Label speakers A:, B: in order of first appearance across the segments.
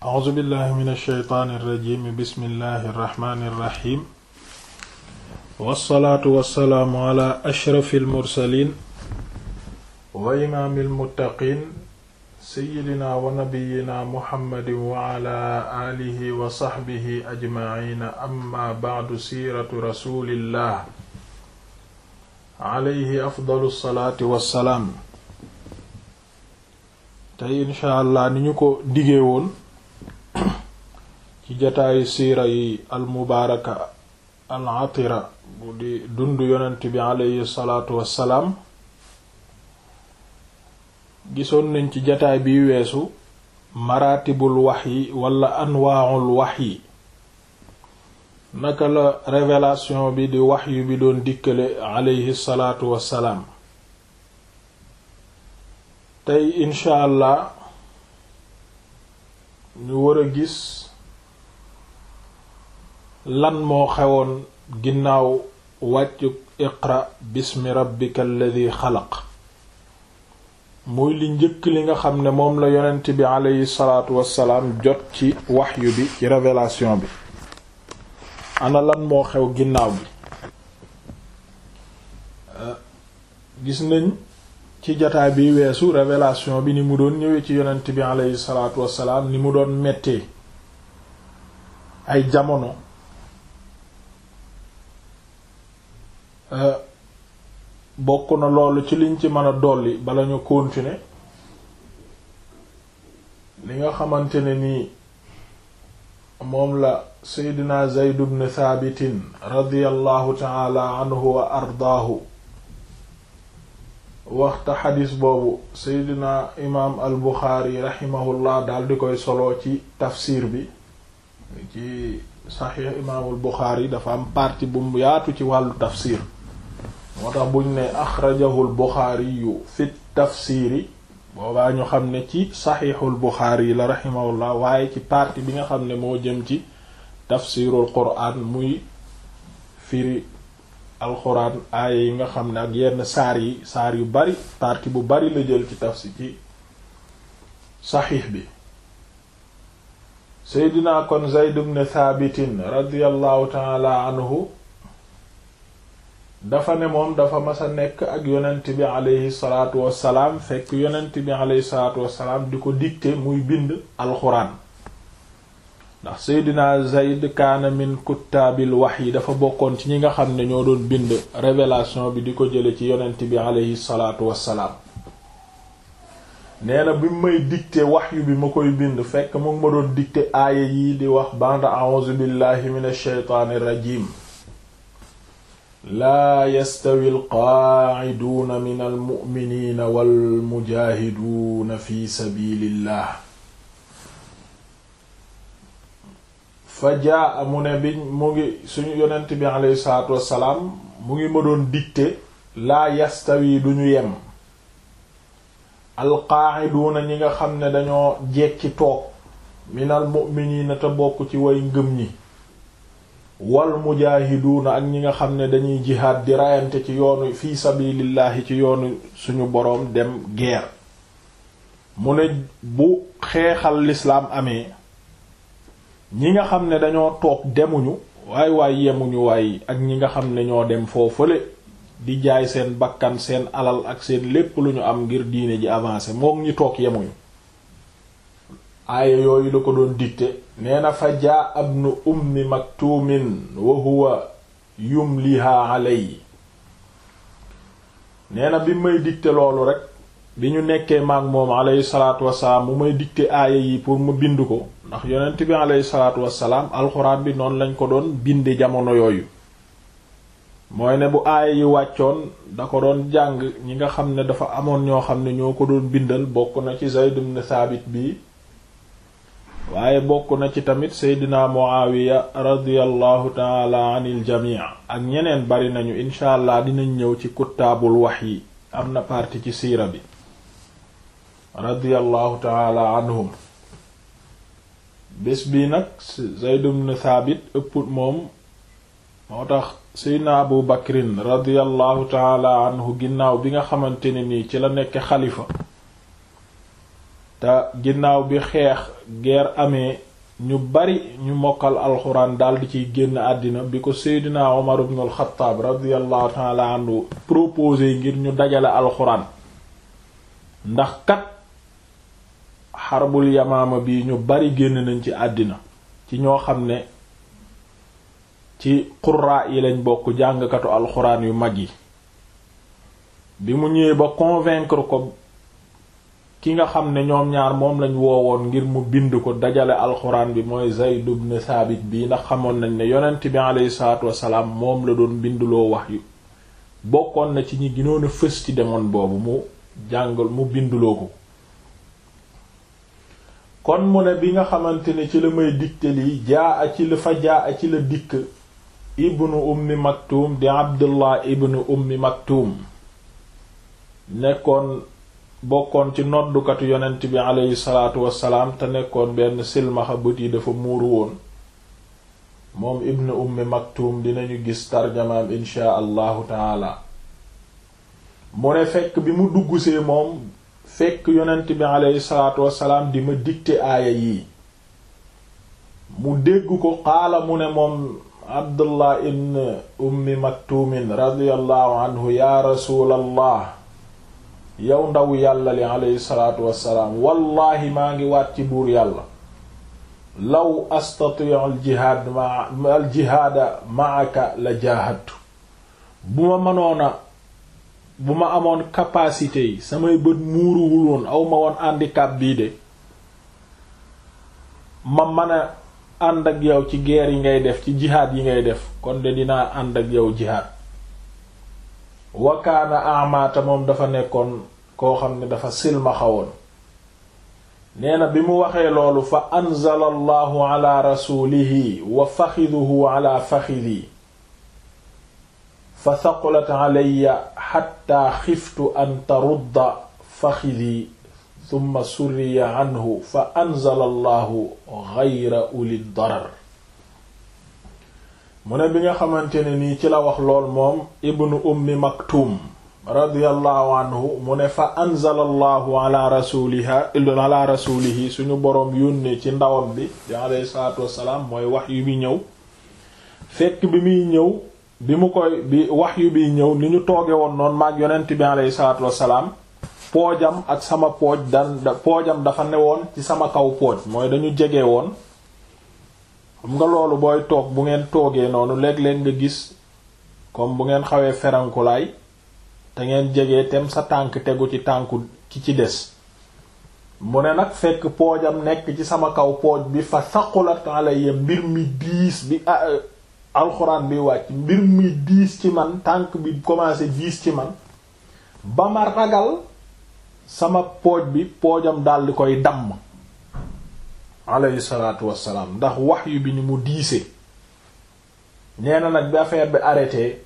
A: a'uuzu billahi min alsheytaani irrajimi bismillahi irrahmani irrahim wassalaatu wassalaamu ala ashrafi almursalin wa imaami almuttaqin seyidina wa nabiyina muhammadin wa ala aalihi wa saxbihi ajmaciina amma bacdu siiratu rasulillah alayhi afdalu salaati wassalaam tey insha allah ni ñu ko digee woon ci jataayu siira yi almubaaraka al atira bu di dund yonent bi alayhi salaatu wassalaam gisoon nañ ci jataay bi weesu maratibul wahyi wala anwaa'ul wahyi naka la révélation bi di wahyu bi doon dikkale alayhi salaatu wassalaam tey incha allah ñu war a gis lan moo xewoon ginnaaw wàccu iqra bismi rabbika alladi xalaq muy li njëkk li nga xam ne moom la yonent bi aleyhi salaatu wassalaam jot ci waxyu bi ci révélation bi ana lan moo xew ginnaaw bi gis nañ ci jataay bi weesu révélation bi ni mu doon ñëwee ci yonent bi aleyhi salaatu wassalaam ni mu doon mettee ay jamono bokk na loolu ci liñ ci mën a dolli bala ñu continuer li nga xamante ne nii moom la seydina Zayd ibn Thaabitin radiyallahu taala anhu wa ardaahu waxta xadis boobu seydina imaam al Buxaari raximahullah daal di koy solo ci tafsir bi ci saxiix imaamul Buxaari dafa am partie bu mu yaatu ci wàllu tafsir moo tax buñ ne axrajahul Buxaari yu fi tafsiri boobaa ñu xam ne ci saxiixul Buxaari yi la raximahullah waaye ci partie bi nga xam ne moo jëm ci tafsirul quraan muy firi alxuraan aaya yi nga xam ne ak yenn saar yi saar yu bari partie bu bari la jël ci tafsir ci saxiix bi seydina kon Zayd ibn Thaabitin radiyallahu taala anhu dafa ne moom dafa mas a nekk ak yonent bi aleyhi salaatu wassalaam fekk yonent bi aleyhi salaatu wassalaam di ko dicter muy bind alxuraan ndax seydina Zayd kaana min kuttaabil wahyi dafa bokkoon ci ñi nga xam ne ñoo doon bind révélation bi di ko jële ci yonent bi aleyhi salaatu wassalaam nee na bi may dicter wahyu bi ma koy bind fekk mu ngi ma doon dicter aaya yi di wax banda a'uuzu billahi minash shaytaanir rajiim laa yastawi alqaaciduuna min almu'miniina walmujaahiduuna fi sabiilillah fa jaa mu ne bi mu ngi suñu yonent bi aleyhi salaatu wassalaam mu ngi ma doon dicter laa yastawi duñu yem alqaaciduuna ñi nga xam ne dañoo jekki toog min almu'miniina te bokk ci way ngëm ñi wal mujaahiduuna ak ñi nga xam ne dañuy jihaad di rayante ci yoonu fii sabilillahi ci yoonu suñu boroom dem guerre mu ne bu xeexal lislaam amee ñi nga xam ne dañoo toog demuñu waay waay yemuñu waay ak ñi nga xam ne ñoo dem foofale di jaay seen bakkan seen alal ak seen lépp lu ñu am ngir diine ji avancer mook ñi toog yemuñu aaya yooyu la ko doon dicté nee na fa jaa ibnu ummi maktuumin wa huwa yumliha alay nee na bi may dicté loolu rek bi ñu nekkee maag moom alayhi salaatu wasalaam mu may dicté aaya yi pour ma bind ko ndax yonent bi alayhi salaatu wasalaam alxuraan bi noonu lañ ko doon binde jamono yooyu mooy ne bu aaya yi wàccoon da ko doon jàng ñi nga xam ne dafa amoon ñoo xam ne ñoo ko doon bindal bokk na ci Zayd ibn Thabit bi waaye bokk na ci tamit seydina muawiya radiallahu taala anil jamii ak ñeneen bari nañu incha allah dinañ ñëw ci kuttaabul wahyi am na partie ci siira bi radiallahu taala anhum bés bi nag zayd ibn thaabit ëpp moom moo tax seydina abu bakrin radiallahu taala anhu ginnaaw bi nga xamante ne nii ci la nekk xalifa te ginnaaw bi xeex guerre amee ñu bari ñu mokkal alxuraan daldi ciy génn àddina bi ko seydina Umar ibn al-Khattab radiyallahu ta'ala anhu proposé ngir ñu dajale alxuraan ndax kat xarbul yamaama bi ñu bari génn nañ ci àddina ci ñoo xam ne ci qurraa yi lañ bokk jàngkatu alxuraan yu mag yi bi mu ñëwee ba convaincre ko ki nga xam ne ñoom ñaar moom lañ woowoon ngir mu bind ko dajale alxuraan bi mooy Zayd ibn Saabit bi ndax xamoon nañ ne yonent bi aleyhi salaatu wassalaam moom la doon binduloo wax yu bokkoon na ci ñi ginoon a fës ci demoon boobu mu jàngal mu binduloo ko kon mu ne bi nga xamante ne ci la may dikte lii jaa a ci la fa jaa a ci la dikk ibnu ummi maktum di abdullah ibnu ummi maktum nekkoon bokkoon ci noddukatu yonent bi aleyhi salaatu wassalaam te nekkoon benn silmaxa bët yi dafa muuru woon moom ibnu ummi maktum dinañu gis tarjamaam inshaa allahu taala mu ne fekk bi mu duggsee moom fekk yonent bi aleyhi salaatu wassalaam di ma dicté aaya yii mu dégg ko xaala mu ne moom abdullah ibn ummi maktumin radiyallahu anhu ya rasuulallah yow ndaw yàlla li aleyhi salaatu wassalaam wallahi maa ngi waat ci buur yàlla law astati'u al jihaad ma al jihaada ma'aka la jaahadtu bu ma mënoona bu ma amoon capacité yi samay bët muuruwul woon aw ma woon handicap bii de ma mën a ànd ak yow ci guerre yi ngay def ci jihaad yi ngay def kon de dinaa ànd ak yow jihaad wakaana amaata moom dafa nekkoon koo xam ne dafa silmaxawoon nee na bi mu waxee loolu fa anzala allahu ala rasulihi wa faxiduhu ala faxidi fa saqulat alayya xatta xiftu an tarudda faxidi summa surriya anhu fa anzala allahu gayra uli darar mu ne bi nga xamante ne nii ci la wax lool moom ibnu ummi maktum radiyallahu anhu mu ne fa anzala allahu ala rasuliha ala rasulihi suñu boroom yónnee ci ndawam bi di alayhi salaatu wassalaam mooy wax yu bi ñëw fekk bi muy ñëw bi mu koy bi wax yu bi ñëw ni ñu tooge woon noonu maag yonent bi alayhi salaatu wassalaam poojam ak sama pooj dan poojam dafa newoon ci sama kaw pooj mooy dañu jege woon xam nga loolu booy toog bu ngeen toogee noonu léeg-léeg nga gis comme bu ngeen xawee ferankulaay te ngeen jege tem sa tànk tegu ci tànku ki ci des mu ne nag fekk poojam nekk ci sama kaw pooj bi fa saqulat alayya mbir mi diis bi alxuraan bi wàcc mbir mi diis ci man tànk bi commencé diis ci man ba ma ragal sama pooj bi poojam dal di koy damm alayhi salaatu wassalaam ndax wahyu bi ni mu diise nee na nag bi affaire bi arrêté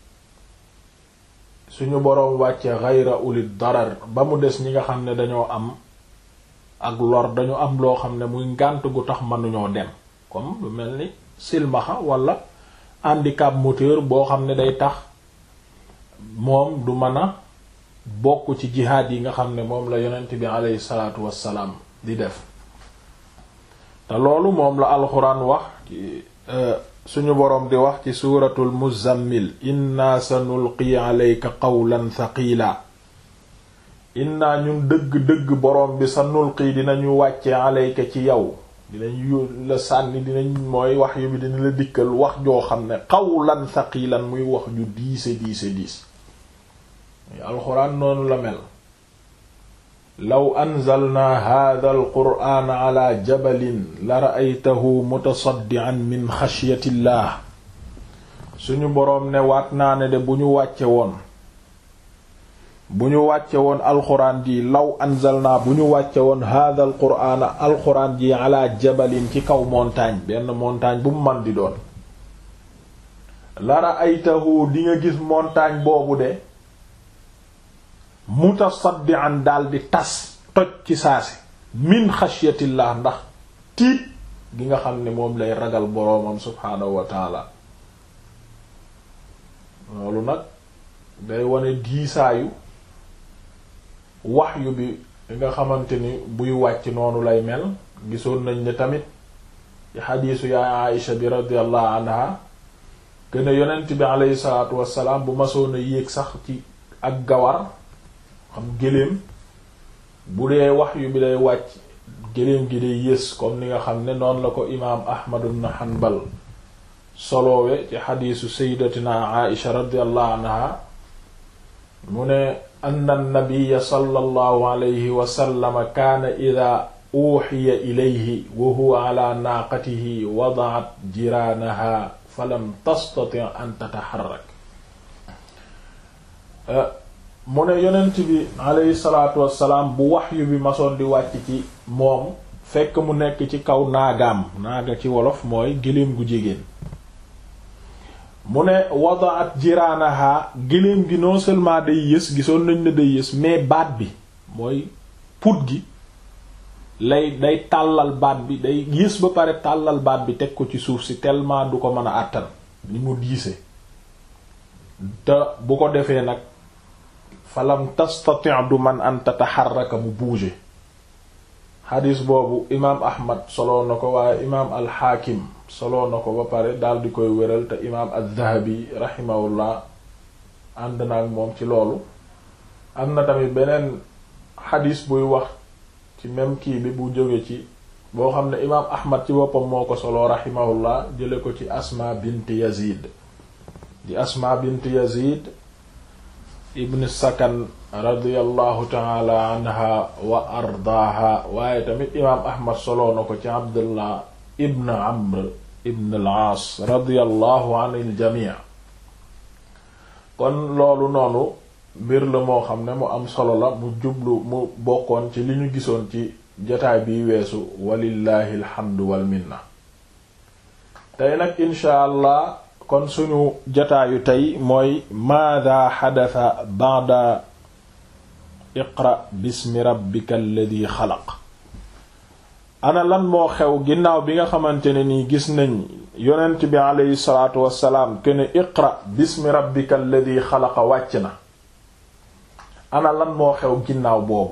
A: suñu boroom wàcce ghayra ulil darar ba mu des ñi nga xam ne dañoo am ak lor dañu am loo xam ne muy ngànt gu tax mënuñoo dem comme lu mel ni silmaxa wala handicap moteur boo xam ne day tax moom du mën a bokk ci jihaad yi nga xam ne moom la yonent bi aleyhi salaatu wassalaam di def te loolu moom la alxuraan wax ci suñu boroom di wax ci suuratul muzammil inna sanulqi alayka qawlan thaqila inna ñun dëgg-dëgg boroom bi sanulqi dinañu wàcce alayka ci yow dinañ la sànni dinañ mooy wax yu bi dina la dikkal wax joo xam ne qawlan thaqilan muy wax ju diise diise diis alxuraan noonu la mel law anzalna hadha alqur'ana ala jabalin la ra'aytahu mutasaddian min xashyatillah suñu boroom ne waat naa ne de bu ñu wàcce woon bu ñu wàcce woon alxuraan ji law anzalna bu ñu wàcce woon hadha alqur'ana alxuraan ji ala jabalin ci kaw montagne benn montagne bu mu man di doon la ra'aytahu di nga gis montagne boobu de mutasaddian daldi tas toj ci saasi min xashyatillah ndax tiit gi nga xam ne moom lay ragal boroomam subhaanahu wa taala loolu nag day wane diisaayu waxyu bi li nga xamante ni buy wàcc noonu lay mel gisoon nañ ne tamit ci xadiisu yaay Aïsha bi radiyallahu anha gën a yonent bi aleyhi salaatu wassalaam bu masoon a yéeg sax ci ak gawar xam géléem bu dee wax yu bi day wàcc géléem gi day yées comme ni nga xam ne noonu la ko imaam Ahmad ibn Hanbal soloowe ci xadiisu sayyidatina Aïsha radiyallahu anha mu ne anna nabiyya sallallahu alayhi wa sallam kaana idaa uuxiya ilayhi wa huwa ala naaqatihi wada'at jiraanaha falam tastati an tataxarrak mu ne yonent bi alayhi salaatu wassalaam bu waxyu bi masoon di wàcc ci moom fekk mu nekk ci kaw naagaam naaga ci wolof mooy gëléem gu jigéen mu ne wadaat jiraanaha gëléem gi non seulement day yës gisoon nañ ne day yës mais baat bi mooy put gi lay day tàllal baat bi day yës ba pare tàllal baat bi teg ko ci suuf si tellement du ko mën a àttan ni mu diise te bu ko defee nag falam tastati du man an tataxarraka mu bouger xadis boobu imaam ahmad soloo na ko waaye imaam alxaakim soloo na ko ba pare daal di koy wéral te imaam az-zahabi rahimahullah ànd na ak moom ci loolu am na tamit beneen xadis buy wax ci même kii bi bu jóge ci boo xam ne imaam ahmad ci boppam moo ko soloo rahimahullah jële ko ci asma bint yazid di asma bint yazid ibn sakan radiyallahu taala anha wa ardaaha waaye tamit imaam ahmad soloo na ko ci abdullah ibn amr ibn al-aas radiyallahu anil jamii kon loolu noonu mbir la moo xam ne mu am solo la mu jublu mu bokkoon ci li ñu gisoon ci jotaay biy weesu walillahi alhamdu wal minna tey nag insha allah kon suñu jotaayu tey mooy maada xadata ba'da iqra bismi rabbika alladi xalaq ana lan moo xew ginnaaw bi nga xamante ne nii gis nañ yonent bi aleyhi salaatu wassalaam kene iqra bismi rabbika alladi xalaqa wàcc na ana lan moo xew ginnaaw boobu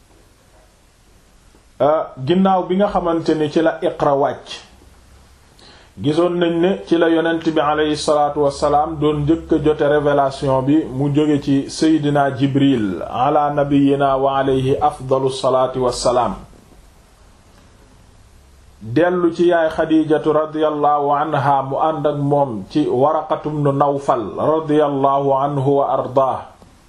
A: ginnaaw bi nga xamante ni ci la iqra wàcc gisoon nañ ne ci la yonent bi aleyhi salaatu wassalaam doon njëkk a jote révélation bi mu jóge ci seydina jibril ala nabiyina wa aleyhi afdalu salaati wassalaam dellu ci yaay xadijatu radiyallahu anha mu ànd ak moom ci waraqatum nu nawfal radiyallahu anhu wa ardaa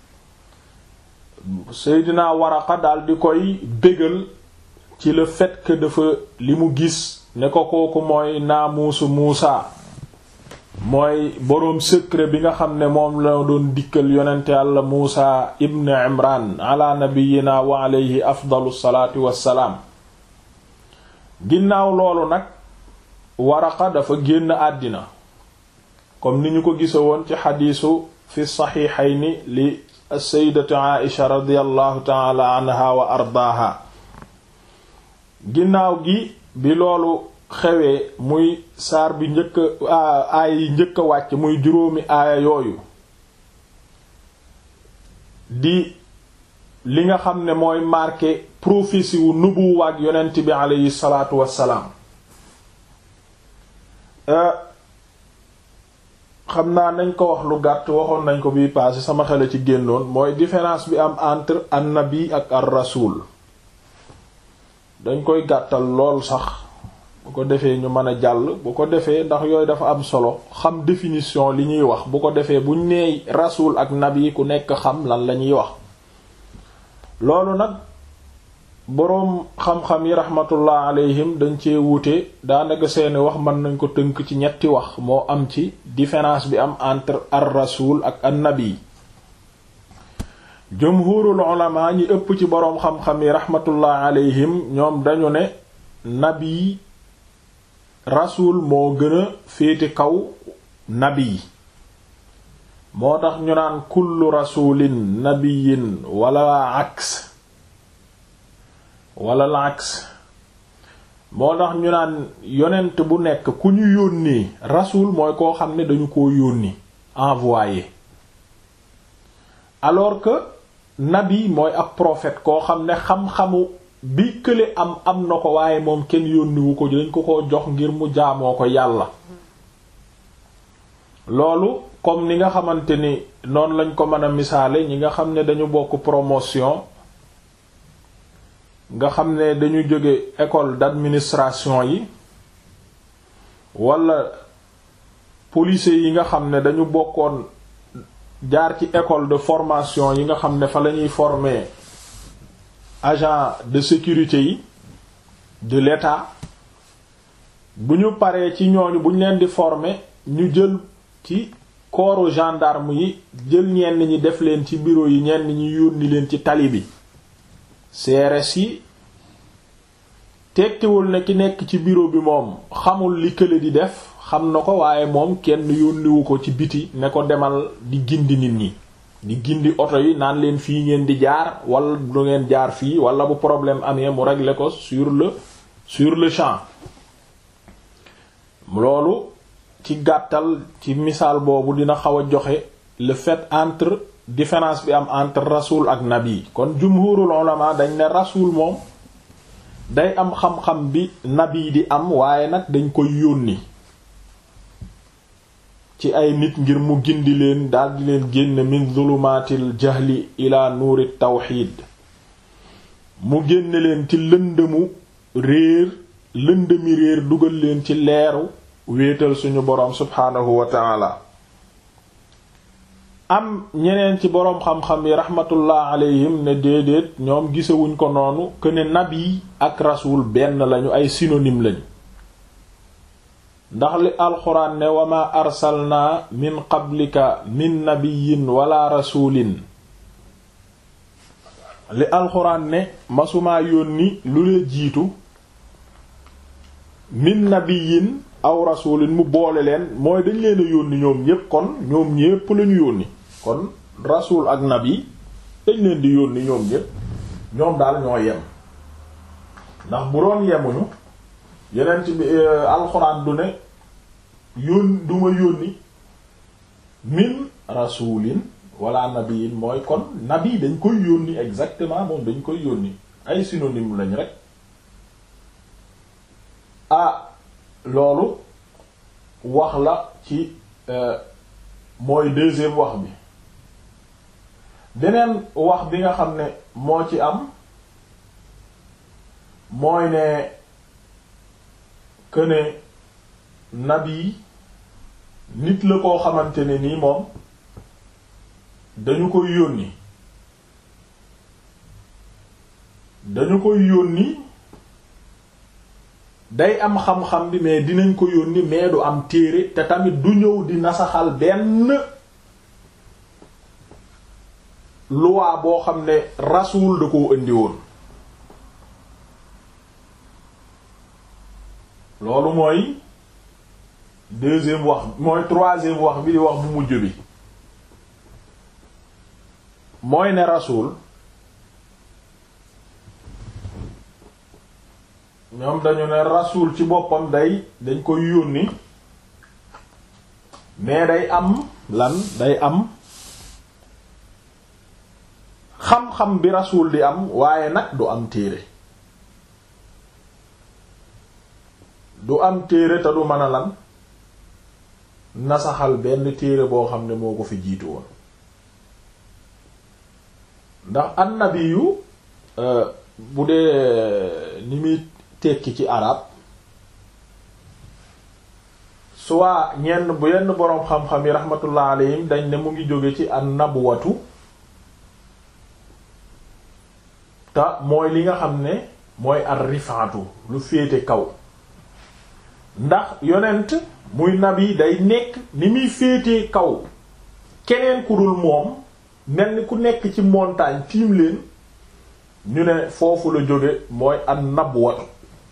A: seydina waraqa daal di koy bégal ci le fait que dafa li mu gis ne ko kooku mooy naamuusu muusa mooy boroom secret bi nga xam ne moom la doon dikkal yonente yàlla muusa ibn imran ala nabiyina wa alayhi afdalu salaati wassalaam ginnaaw loolu nag waraqa dafa génn àddina comme ni ñu ko gisa woon ci xadiisu fi saxiixayni li sayyidatu aisha radiyallahu taala anha wa ardaaha ginnaaw gi bi loolu xewee muy saar bi njëkk aaya yi njëkk a wàcc muy juróomi aaya yooyu di li nga xam ne mooy marqué prophétie wu nubuwaat yonent bi aleyhi salaatu wassalaam xam naa nañ ko wax lu gàtt waxoon nañ ko bii passé sama xel ci génnoon mooy différence bi am entre annabi ak ar rasul dañ koy gàttal lool sax bu ko defee ñu mën a jàll bu ko defee ndax yooyu dafa am solo xam définition li ñuy wax bu ko defee buñ nee rasul ak nabi ku nekk xam lan la ñuy wax loolu nag boroom xam-xam yi rahmatullah alayhim dañ cee wuute daanaka seeni wax mën nañ ko tënk ci ñetti wax moo am ci différence bi am entre ar rasul ak an nabi jumhurul ulama ñi ëpp ci boroom xam-xam yi rahmatullah alayhim ñoom dañu ne nabi rasul moo gën a féete kaw nabi moo tax ñu naan kullu rasulin nabiyin wala aks wala la aks moo tax ñu naan yonent bu nekk ku ñu yónnee rasul mooy koo xam ne dañu ko yónni envoyé alors que nabi mooy ab prophète koo xam ne xam-xamu bi kële am am na ko waaye moom kenn yónniwu ko dañ ko ko jox ngir mu jaamoo ko yàlla loolu comme ni nga xamante ni noonu lañ ko mën a misaale ñi nga xam ne dañu bokk promotion nga xam ne dañu jóge école d'administration yi wala policiers yi nga xam ne dañu bokkoon jaar ci école de formation yi nga xam ne fa lañuy former agent de sécurité yi de l'État bu ñu paree ci ñooñu bu ñu leen di former ñu jël ci corps gendarme yi jël ñenn ñi def leen ci bureau yi ñenn ñi yónni leen ci tali bi CRS yi tekkiwul ne ki nekk ci bureau bi moom xamul li kële di def xam na ko waaye moom kenn yónniwu ko ci biti ne ko demal di gindi nit ñi di gindi oto yi naan leen fii ngeen di jaar wala du ngeen jaar fii wala bu problème amee mu régler ko sur le sur le champ loolu ci gàttal ci misaal boobu dina xaw a joxe le fait entre différence bi am entre rasul ak nabi kon jumhurul ulama dañ ne rasul moom day am xam-xam bi nabi di am waaye nag dañ koy yónni ci ay nit ngir mu gindi leen daldi leen génn min zulumaatil jahli ila nuuri tawxiid mu génne leen ci lëndëmu réer lëndëmi réer dugal leen ci leeru wéetal suñu boroom subhaanahu wa taala am ñeneen ci boroom xam-xam yi rahmatullah alayhim ne déedéet ñoom gisewuñ ko noonu que ne nabi ak rasul benn lañu ay synonyme lañu ndax li alxuraan ne wama arsalna min qablika min nabiyin wala rasulin li alxuraan ne masumaa yónni lu lee jiitu min nabiyin aw rasulin mu boole leen mooy dañ leen a yónni ñoom ñépp kon ñoom ñépp lañu yónni kon rasul ak nabi dañ leen di yónni ñoom ñépp ñoom daal ñoo yem ndax bu doon yemuñu yeneen ci bi alxuraan du ne yón du ma yónni min rasulin wala nabiyin mooy kon nabi dañ koy yónni exactement moom dañ koy yónni ay synonyme lañ rek ah loolu wax la ci mooy deuxième wax bi beneen wax bi nga xam ne moo ci am mooy ne que ne nabi nit la koo xamante ne nii moom dañu koy yónni dañu koy yónni day am xam-xam bi mais dinañ ko yónni mais du am téere te tamit du ñëw di nasaxal benn loi boo xam ne rasul da koo indi woon loolu mooy deuxième wax mooy troisième wax bi di wax bu mujj bi mooy ne rasul ñoom dañu ne rasul ci boppam day dañ koy yónni mais day am lan day am xam-xam bi rasul di am waaye nag du am téere du am téere te du mën a lan nasaxal benn téere boo xam ne moo ko fi jiitu woon ndax annabiyu bu dee ni muy tekki ci arab soit ñenn bu yenn boroom xam-xam yi rahmatullah alayhim dañ ne mu ngi jóge ci an nabwatu te mooy li nga xam ne mooy ar rifaatu lu féete kaw ndax yonent muy nabi day nekk ni muy féetee kaw keneen ku dul moom mel ni ku nekk ci montagne tiim leen ñu ne foofu la jóge mooy an nabwatu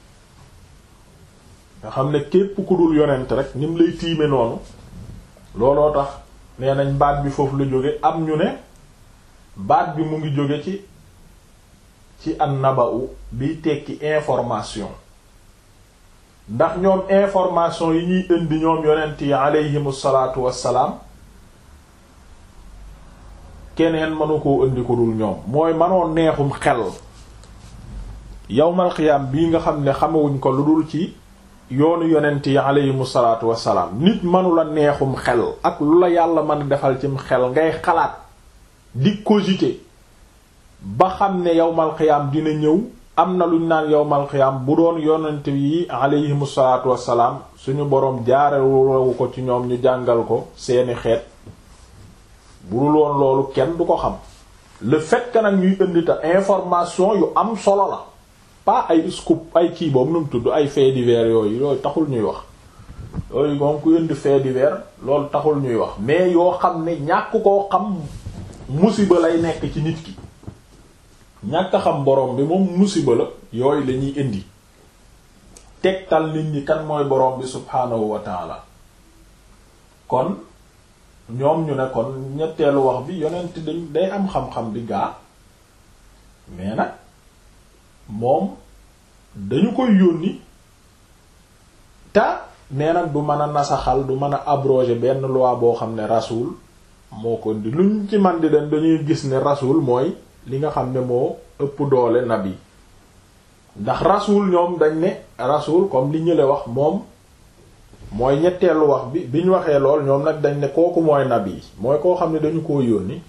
A: nga xam ne képp ku dul yonent rek ni mu lay tiime noonu looloo tax nee nañ baat bi foofu la jóge am ñu ne baat bi mu ngi jóge ci ci an naba'u biy tekki information ndax ñoom information yi ñuy indi ñoom yonent yi aleyhimu salaatu wassalaam keneen mënu koo indi ko dul ñoom mooy mënoo neexum xel yawmal qiyaam bii nga xam ne xamewuñ ko lu dul ci yoonu yonent yi aleyhimu salaatu wassalaam nit mënula neexum xel ak lu la yàlla mën a defal cim xel ngay xalaat di cogiter ba xam ne yawmal qiyaam dina ñëw am na luñ naan yawmal qiyaam bu doon yonent yi aleyhimu salaatu wassalaam suñu boroom jaarewu ko ci ñoom ñu jàngal ko seeni xeet bu dul woon loolu kenn du ko xam le fait que nag ñuy indi ta information yu am solo la pas ay scoop ay kii boobu nu mu tudd ay faits divers yooyu yooyu taxul ñuy wax yooyu moom ku indi faits divers loolu taxul ñuy wax mais yoo xam ne ñàkk koo xam musiba lay nekk ci nit ki ñàkk a xam borom bi moom musiba la yooyu la ñuy indi tegtal nit ñi kan mooy borom bi subhaanahu wa taala kon ñoom ñu ne kon ñetteelu wax bi yonent dañ day am xam-xam bi gaa mais nag moom dañu koy yónni te nee nag du mën a nasaxal du mën a abroger benn loi boo xam ne rasul moo ko indi luñ ci man di den dañuy gis ne rasul mooy li nga xam ne moo ëpp doole nabi ndax rasul ñoom dañ ne rasul comme li ñële wax moom mooy ñetteelu wax bi bi ñu waxee lool ñoom nag dañ ne kooku mooy nabi mooy koo xam ne dañu koo yónni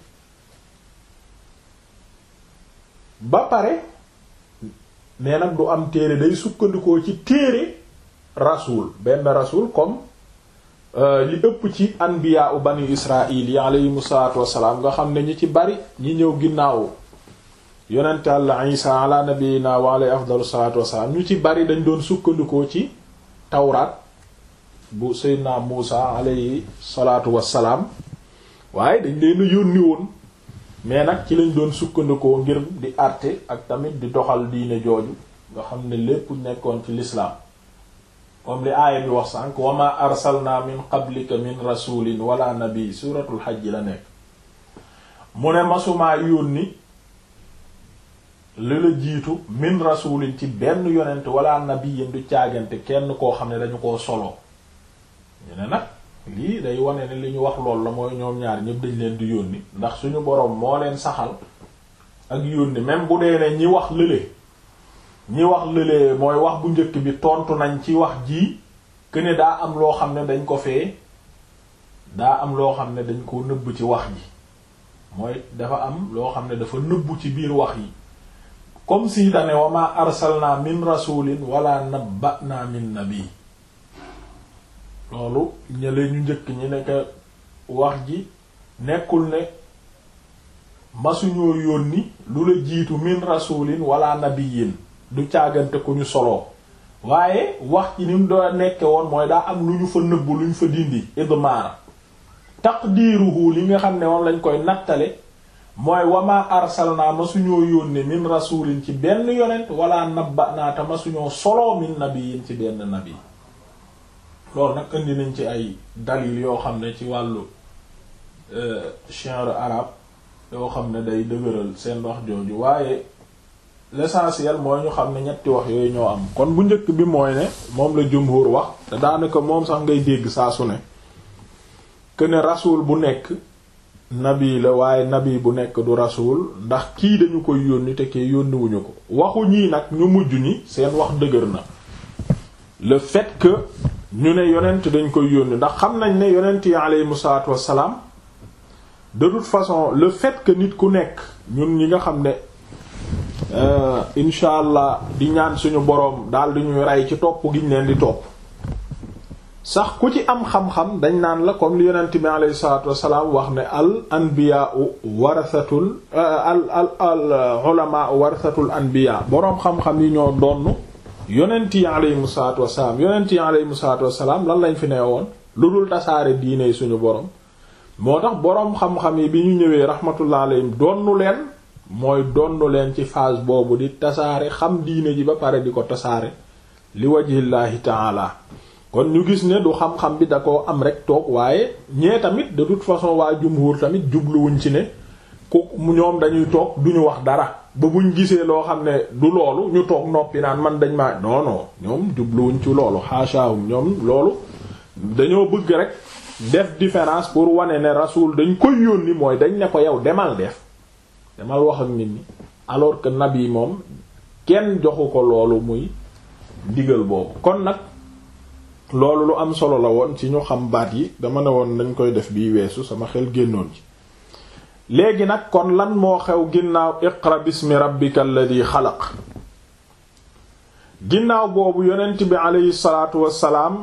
A: ba pare mais nag du am téere day sukkandikoo ci téere rasul benn rasul comme li ëpp ci anbiya u bani israil yi aleyhimu salaatu wassalaam nga xam ne ñi ci bari ñi ñëw ginnaaw yonente Yàlla isa ala nabiyina wa alayhi afdalu salaatu wassalaam ñu ci bari dañ doon sukkandikoo ci tawraat bu seydna Muusa alayhi salaatu wassalaam waaye dañ leen yónni woon mais nag ci lañ doon sukkandikoo ngir di àtte ak tamit di doxal diine jooju nga xam ne lépp nekkoon ci l'islam comme li aaya bi wax sànq wa ma arsalna min qablika min rasulin wala nabi suratul hajj la nekk mu ne masumaa yónni li la jiitu min rasulin ci benn yonent wala nabiyin du caagante kenn koo xam ne dañu koo solo ñu ne nag lii day wane ne li ñu wax lool la mooy ñoom ñaar ñëpp dañ leen di yónni ndax suñu boroom moo leen saxal ak yónni même bu dee ne ñi wax lële ñi wax lële mooy wax bu njëkk bi tontu nañ ci wax ji que ne daa am loo xam ne dañ ko fee daa am loo xam ne dañ ko nëbb ci wax ji mooy dafa am loo xam ne dafa nëbbu ci biir wax yi comme si dane wa ma arsalna min rasulin wala nabba'na min nabi loolu ñële ñu njëkk ñi nekk wax ji nekkul ne masuñoo yónni lu la jiitu min rasulin wala nabiyin du caagante ku ñu soloo waaye wax ci ni mu doo nekke woon mooy daa am lu ñu fa nëbbu lu ñu fa dindi idmaar taqdiruhu li nga xam ne moom lañ koy nattale mooy wama arsalna masuñoo yónni min rasulin ci benn yonent wala nabba naata masuñoo soloo min nabiyin ci benn nabi loolu nag indi nañ ci ay dalil yoo xam ne ci wàllu shi'r arab yoo xam ne day dëgëral seen wax jooju waaye l'essentiel mooy ñu xam ne ñetti wax yooyu ñoo am kon bu njëkk bi mooy ne moom la jumhur wax te daanaka moom sax ngay dégg saa su ne que ne rasul bu nekk nabi la waaye nabi bu nekk du rasul ndax kii dañu koy yónni te kii yónniwuñu ko waxu ñii nag ñu mujj ñi seen wax dëgër na le fait que ñu ne yonent dañ koy yónni ndax xam nañ ne yonent yi aleyhimu salaatu wassalaam de toute façon le fait que nit ku nekk ñun ñi nga xam ne incha allah di ñaan suñu boroom daal di ñuy rey ci topp gi ñu leen di topp sax ku ci am xam-xam dañ naan la comme li yonent bi aleyhi salaatu wassalaam wax ne al anbiyaa'u warasatul al al al ulamaa warasatul anbiyaa boroom xam-xam yi ñoo donn yonent yi aleyhimu salaatu wassalaam yonent yi aleyhimu salaatu wassalaam lan lañ fi ne woon lu dul tasaare diine suñu boroom moo tax boroom xam-xam yi bi ñu ñëwee rahmatullah alayhim donnu leen mooy donnu leen ci phase boobu di tasaare xam diine ji ba pare di ko tasaare li wajhillaahi taala kon ñu gis ne du xam-xam bi da koo am rek toog waaye ñee tamit de toute façon waa jumhur tamit jubluwuñ ci ne ku ñoom dañuy toog duñu wax dara ba buñ gisee loo xam ne du loolu ñu toog noppi naan man dañ maa non non ñoom jubluwuñ ci loolu xaasaawum ñoom loolu dañoo bëgg rek def différence pour wane ne rasul dañ koy yónni mooy dañ ne ko yow demal def demal wax ak nit ñi alors que nabi moom kenn joxu ko loolu muy digal boobu kon nag loolu lu am solo la woon ci ñu xam baat yi dama ne woon dañ koy def bii weesu sama xel génnoon ci léegi nag kon lan moo xew ginnaaw iqra bismi rabbika alladi xalaq ginnaaw boobu yonent bi aleyhi salaatu wassalaam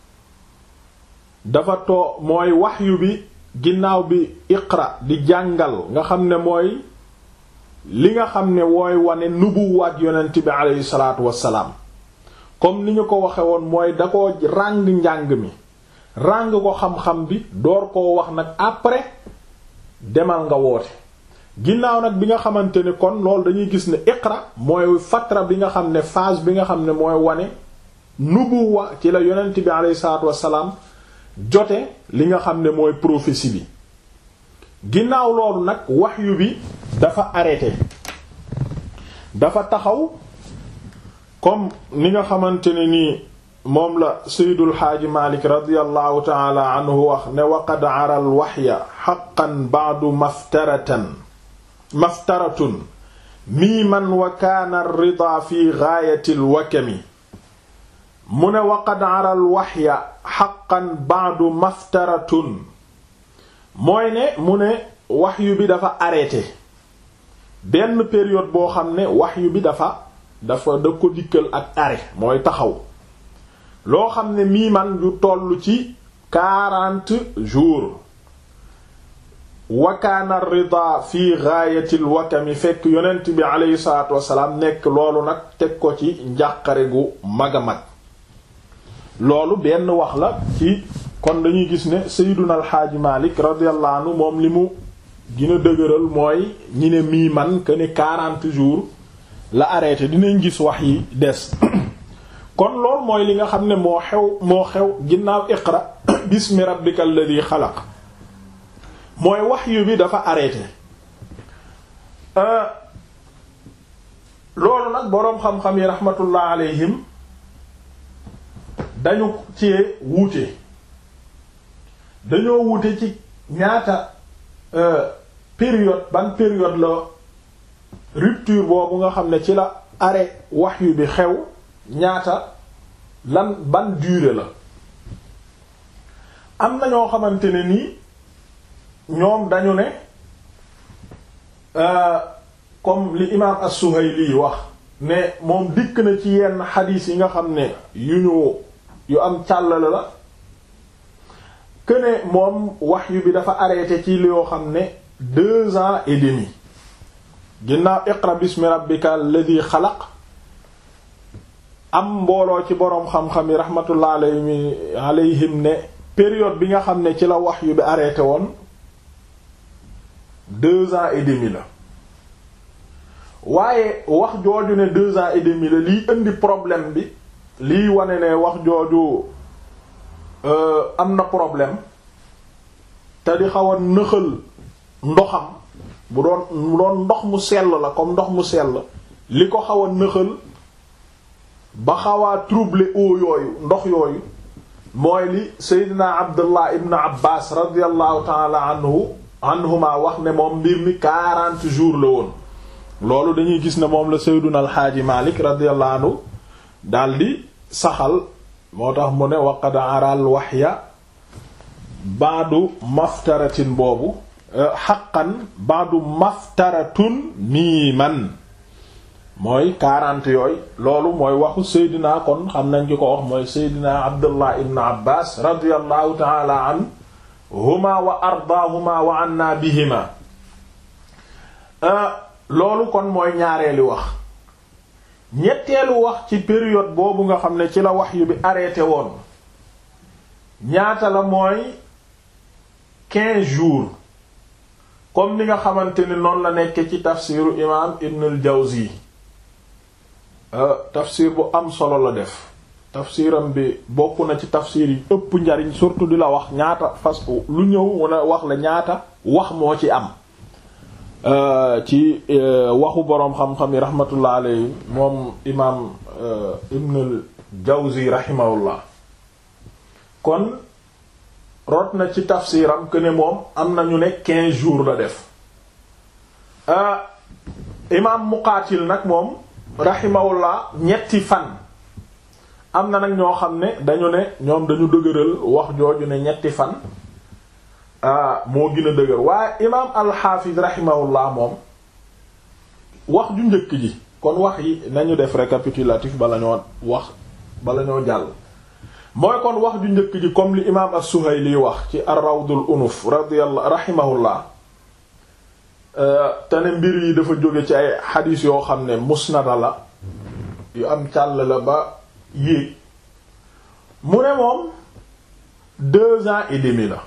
A: dafa too mooy waxyu bi ginnaaw bi iqra di jàngal nga xam ne mooy li nga xam ne wooy wane nubuwaat yonent bi aleyhi salaatu wassalaam comme ni ñu ko waxe woon mooy da ko ràng njàng mi ràng ko xam-xam bi door koo wax nag après demal nga woote ginnaaw nag bi nga xamante ni kon loolu dañuy gis ne iqra mooy fatra bi nga xam ne phase bi nga xam ne mooy wane nubuwa ci la yonent bi aleyhi salaatu wassalaam jote li nga xam ne mooy prophétie bi ginnaaw loolu nag wahyu bi dafa arrêté dafa taxaw comme ni nga xamante ne nii moom la seydul xaaji malik radiallahu taala anhu wax ne waqad aral waxya xaqan baadu maftaratan maftaratun miiman wa kaana rida fi gaayati lwakami mu ne waqad aral waxya xaqan baadu maftaratun mooy ne mu ne waxyu bi dafa arrêté benn période boo xam ne waxyu bi dafa dafa da ko dikkal ak arrêt mooy taxaw loo xam ne mii man yu toll ci quarante jours wakaana rida fi gaayatil wakami fekk yonent bi aleyhi salaatu wasalaam nekk loolu nag teg ko ci njàqare gu mag a mag loolu benn wax la ci kon dañuy gis ne sayyiduna alxaaji malik radiyallahu anhu moom li mu gën a dëgëral mooy ñi ne mii man que ne quarante jours la arrêté dinañ gis wax yi des kon lool mooy li nga xam ne moo xew moo xew ginnaaw iqra bismi rabbika alladhi xalaq mooy wahyu bi dafa arrêté loolu nag boroom xam-xam yi rahmatullah alayhim dañu ci wuute dañoo wuute ci ñaata période ban période la rupture boobu nga xam ne ci la arrêt wahyu bi xew ñaata lan ban durée la am na ñoo xamante ne nii ñoom dañu ne comme li imaam as-Suhayli wax ne moom dikk na ci yenn xadiis yi nga xam ne yu ñu yu am càllale la que ne moom wahyu bi dafa arrêté ci li yoo xam ne deux ans et demi ginnaaw iqra bismi rabbika alladhi xalaq am mbooloo ci boroom xam-xam yi rahmatullah alayhi alayhim ne période bi nga xam ne ci la wahyu bi arrêté woon deux ans et demi la waaye wax jooju ne deux ans et demi la liy indi problème bi liy wane ne wax jooju am na problème te di xaw a nëxal ndoxam bu doon bu doon ndox mu sell la comme ndox mu sell li ko xaw a nëxal ba xawaa troubler eau yooyu ndox yooyu mooy li Seydina Abdullah ibn Abbas radiallahu taala anhu anhuma wax ne moom mbir mi quarante jours la woon loolu dañuy gis ne moom la Seydina alxaaji Malik radiallahu anhu daldi saxal moo tax mu ne waqad aral waxya baadu maftaratin boobu xaqan baadu maftaratun miiman mooy quarante yooyu loolu mooy waxu Seydina kon xam nañ ki ko wax mooy Seydina Abdullah ibn Abbas radiyallahu taala anhuma wa ardaahuma wa anna bihima loolu kon mooy ñaareelu wax ñetteelu wax ci période boobu nga xam ne ci la wahyu bi arrêté woon ñaata la mooy quinze jours comme ni nga xamante ni noonu la nekk ci tafsiru imaam Ibn al-Jawzi tafsir bu am solo la def tafsiram bi bokk na ci tafsir yi ëpp njariñ surtout di la wax ñaata fas lu ñëw wala wax la ñaata wax moo ci am ci waxu boroom xam-xam yi rahmatullah alayhi moom imaam Ibn al-Jawzi rahimahullah kon rot na ci tafsiram que ne moom am na ñu ne quinze jours la def imaam Muqaatil nag moom rahimahullah ñetti fan am na nag ñoo xam ne dañu ne ñoom dañu dëgëral wax jooju ne ñetti fan moo gën a dëgër waaye imaam alxaafis rahimahullah moom wax ju njëkk ji kon wax yi nañu def récapitulatif bala ñoo wax bala ñoo jàll mooy kon wax ju njëkk ji comme li imaam as-Suhayli wax ci ar-Rawdul Unuf radiyallahu rahimahullah te ne mbir yi dafa jóge ci ay xadiis yoo xam ne musnada la yu am càll la ba yéeg mu ne moom deux ans et demi la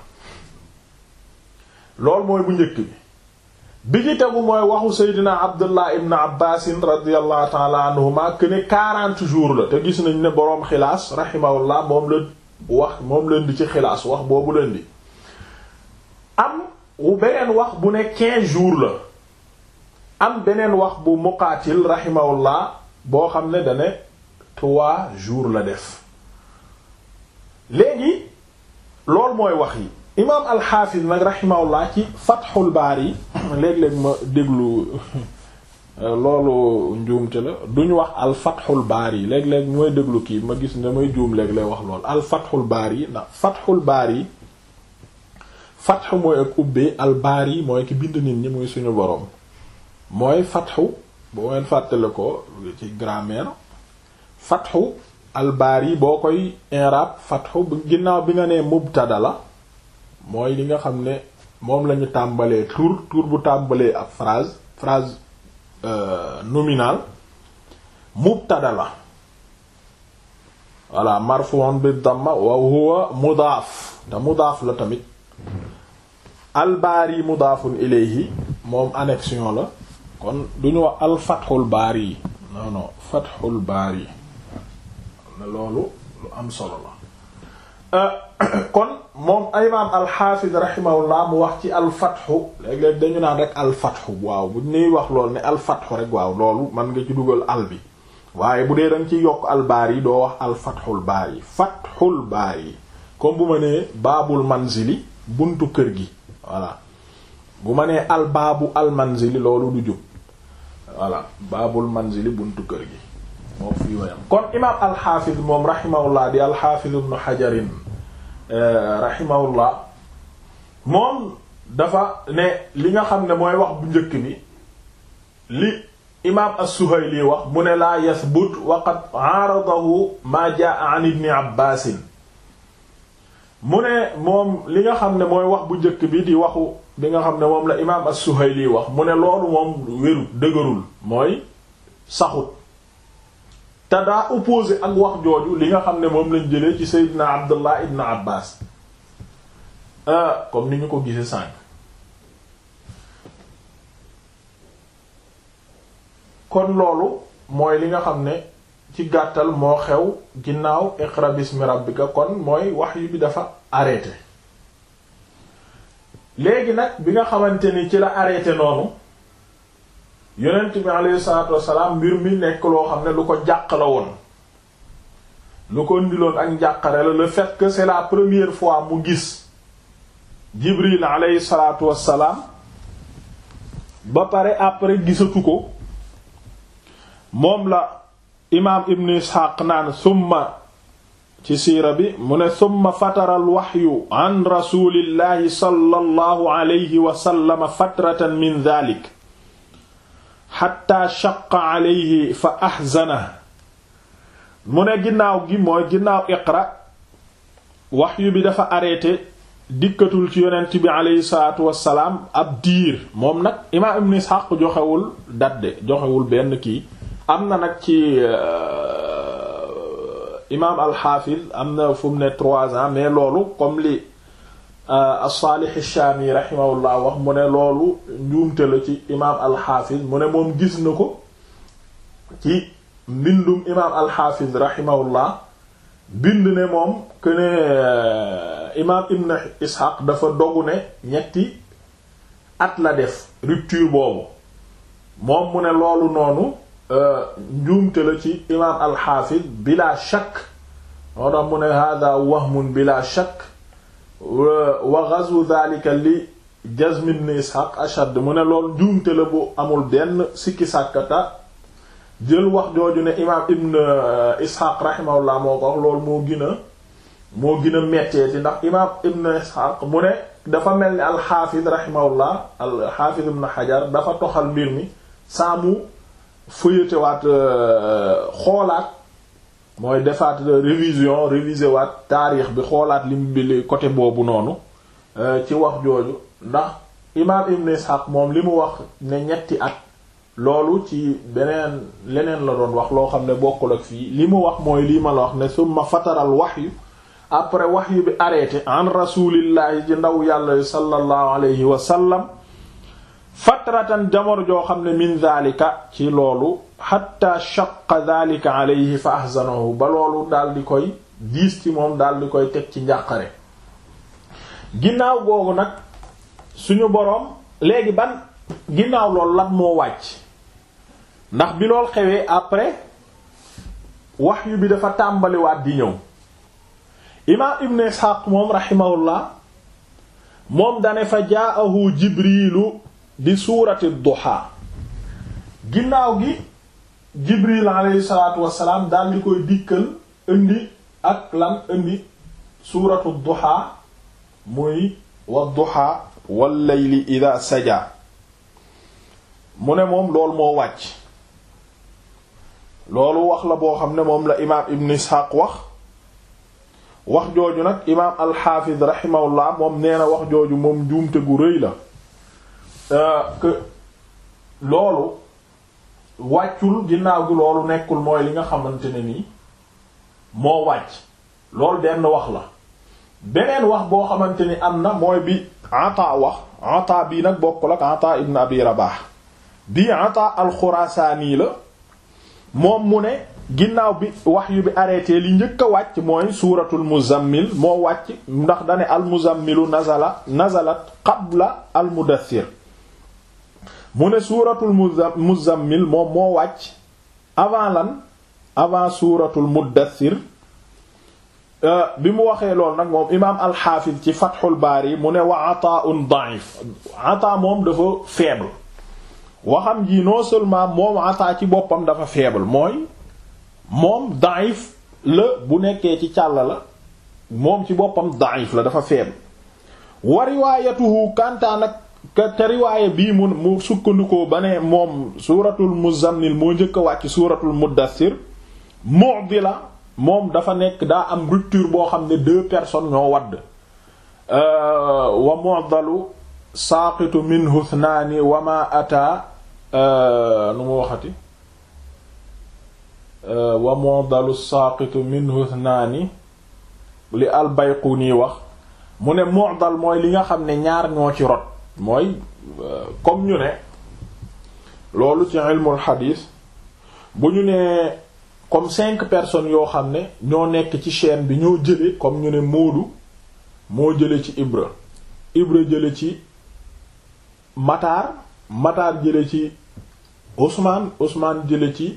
A: loolu mooy bu njëkk bi bi ci tegu mooy waxu seydina abdullah ibn abbasin radiallahu taala anhuma que ne quarante jours la te gis nañ ne boroom xilaas rahimahullah moom la wax moom leen di ci xilaas wax boobu leen di am wu beneen wax bu ne quinze jours la am beneen wax bu muqaatil rahimahullah boo xam ne dane trois jours la def léegi loolu mooy wax yi imaam alxaafis nag rahimahullah ci fatxul baari léeg-léeg ma déglu loolu njuumte la duñu wax al fatxul baari léeg-léeg mooy déglu kii ma gis ne may juum léeg-léeg wax loolu al fatxul baari ndax fatxul baari fatxu mooy ak ubbee al baari mooy ki bind nit ñi muy suñu boroom mooy fatxu boo ngeen fàttale ko ci grammaire fatxu al baari boo koy inrab fatxu ginnaaw bi nga nee mubtada la mooy li nga xam ne moom lañu tàmbalee tur tur bu tàmbalee ab phrase phrase nominale mubtada la voilà marfu'un bi damma wa huwa mudaaf te mudaaf la tamit albaari mudaafun ilayhi moom annexion la kon duñu wax al fathul baari non non fathul baari ne loolu lu am solo la kon moom imaam alxaafis rahimahullah mu wax ci alfatxu léeg-léeg dañu naan rek alfatxu waaw bu ñuy wax loolu ne alfatxu rek waaw loolu man nga ci dugal al bi waaye bu dee danga ci yokk albaar yi doo wax alfatxul baar yi fatxul baar yi comme bu ma nee baabul manzili buntu kër gi voilà bu ma nee albaabu almanzili loolu du jub voilà baabul manzili buntu kër gi moo fii wayam kon imaam alxaafis moom rahimahullah di alxaafis ibnu xajarin rahimahullah moom dafa ne li nga xam ne mooy wax bu njëkk bi li imaam as-Suhayli wax mu ne laa yathbut wa qad aaradahu maa jaa an ibni abbaasin mu ne moom li nga xam ne mooy wax bu njëkk bi di waxu bi nga xam ne moom la imaam as-Suhayli wax mu ne loolu moom wérut dëgërul mooy saxut te daa opposé ak wax jooju li nga xam ne moom lañ jëlee ci Seydina Abdullah ibn Abbas comme ni ñu ko gisee sànq kon loolu mooy li nga xam ne ci gàttal moo xew ginnaaw iqra bismi rabbika kon mooy wax yu bi dafa arrêté léegi nag bi nga xamante ni ci la arrêté noonu yonent bi alayhi salaatu wassalaam mbir mi nekk loo xam ne lu ko jàq la woon lu ko ndiloon ak njàqare la le fait que c'est la première fois mu gis Jibril alayhi salaatu wassalaam ba pare après gisatu ko moom la imaam Ibn Ishaq naan summa ci siira bi mu ne summa fatara al waxyu an rasulillahi sallallahu alayhi wa sallam fatratan min dhalik xatta shaqa alayhi fa ahzana mu ne ginnaaw gi mooy ginnaaw iqra waxyu bi dafa arrêté dikkatul ci yonent bi aleyhi salaatu wassalaam ab diir moom nag imaam ibn Ishaq joxewul dadde joxewul benn kii am na nag ci imaam alxaafiz am na fu mu ne trois ans mais loolu comme li as-Salih ash-Shami rahimahullah wax mu ne loolu njuumte la ci imaam alxaafiz mu ne moom gis na ko ci mbindum imaam alxaafiz rahimahullah bind ne moom que ne imaam Ibn Ishaq dafa dogu ne ñetti at la def rupture boobu moom mu ne loolu noonu njuumte la ci imaam alxaafiz bila shakk moo tax mu ne hada wahmun bila shakk wa ghazwu dhalika li Jazm ibn Ishaq ashad mu ne loolu njuumte la bu amul benn sikki sàkkata jël wax jooju ne imaam ibn Ishaq rahimahullah moo ko wax loolu moo gën a moo gën a metteeti ndax imaam ibn Ishaq mu ne dafa mel ni alxaafid rahimahullah alxaafid ibn Hajar dafa toxal mbir mi saa mu fëyate waat xoolaat mooy defaat révision réviser waat taarix bi xoolaat li mu bi côté boobu noonu ci wax jooju ndax imaam ibn Ishaq moom li mu wax ne ñetti at loolu ci beneen leneen la doon wax loo xam ne bokkul ak fii li mu wax mooy lii ma la wax ne summa fataral wahyu après wahyu bi arrêté an rasulillahi ci ndaw yàlla sallallahu alayhi wa sallam fatratan jamono joo xam ne min dhalika ci loolu hatta shaqqa dhalika alayhi fa ahzanahu ba loolu daal di koy diis ci moom daal di koy teg ci njàqare ginnaaw googu nag suñu boroom léegi ban ginnaaw loolu lan moo wàcc ndax bi lool xewee après wahyu bi dafa tàmbaliwaat di ñëw imaam ibn isxaaq moom raximahullah moom dane fa jaahu jibrilu di suurati duha ginnaaw gi jibril alayhi salaatu wassalaam daal di koy dikkal indi ak lan indi suuratu duha muy wa duha wal layli ida saja mu ne moom loolu moo wàcc loolu wax la boo xam ne moom la imaam ibn isxaaq wax wax jooju nag imaam alxaafid rahimahullah moom nee na wax jooju moom njuumte gu rëy la que loolu wàccul ginnaaw gi loolu nekkul mooy li nga xamante ne nii moo wàcc loolu benn wax la beneen wax boo xamante ni am na mooy bi ata wax ata bii nag bokkul ak ata ibn abi rabah bii ata alxurasaani la moom mu ne ginnaaw bi wahyu bi arrêté li njëkk a wàcc mooy suuratul muzammil moo wàcc ndax dane al muzammilu nazala nazalat qabla al mudaththir mu ne suuratul muzammil moom moo wàcc avant lan avant suuratul mudaththir bi mu waxee lool nag moom imaam alxaafis ci fathul baari mu ne wa ataun da'if ata moom dafa faible waxam ji non seulement moom ata ci boppam dafa faible mooy moom da'if la bu nekkee ci càll la moom ci boppam da'if la dafa faible wa riwaayatuhu kantaa nag te riwaaya bii mu mu sukkandikoo ba ne moom suuratul muzammil moo njëkk a wàcc suuratul muddathir mu'dila moom dafa nekk daa am rupture boo xam ne deux personnes ñoo wadd wa mu'dalu saaqitu minhu ithnaani wa ma ata nu mu waxati wa mu'dalu saaqitu minhu ithnaani li al-Bayquni wax mu ne mu'dal mooy li nga xam ne ñaar ñoo ci rot mooy comme ñu ne loolu ci ilmul xadiis bu ñu nee comme cinq personnes yoo xam ne ñoo nekk ci chaîne bi ñoo jële comme ñu ne Moodu moo jële ci Ibra Ibra jële ci Matar Matar jële ci Ousmane Ousmane jële ci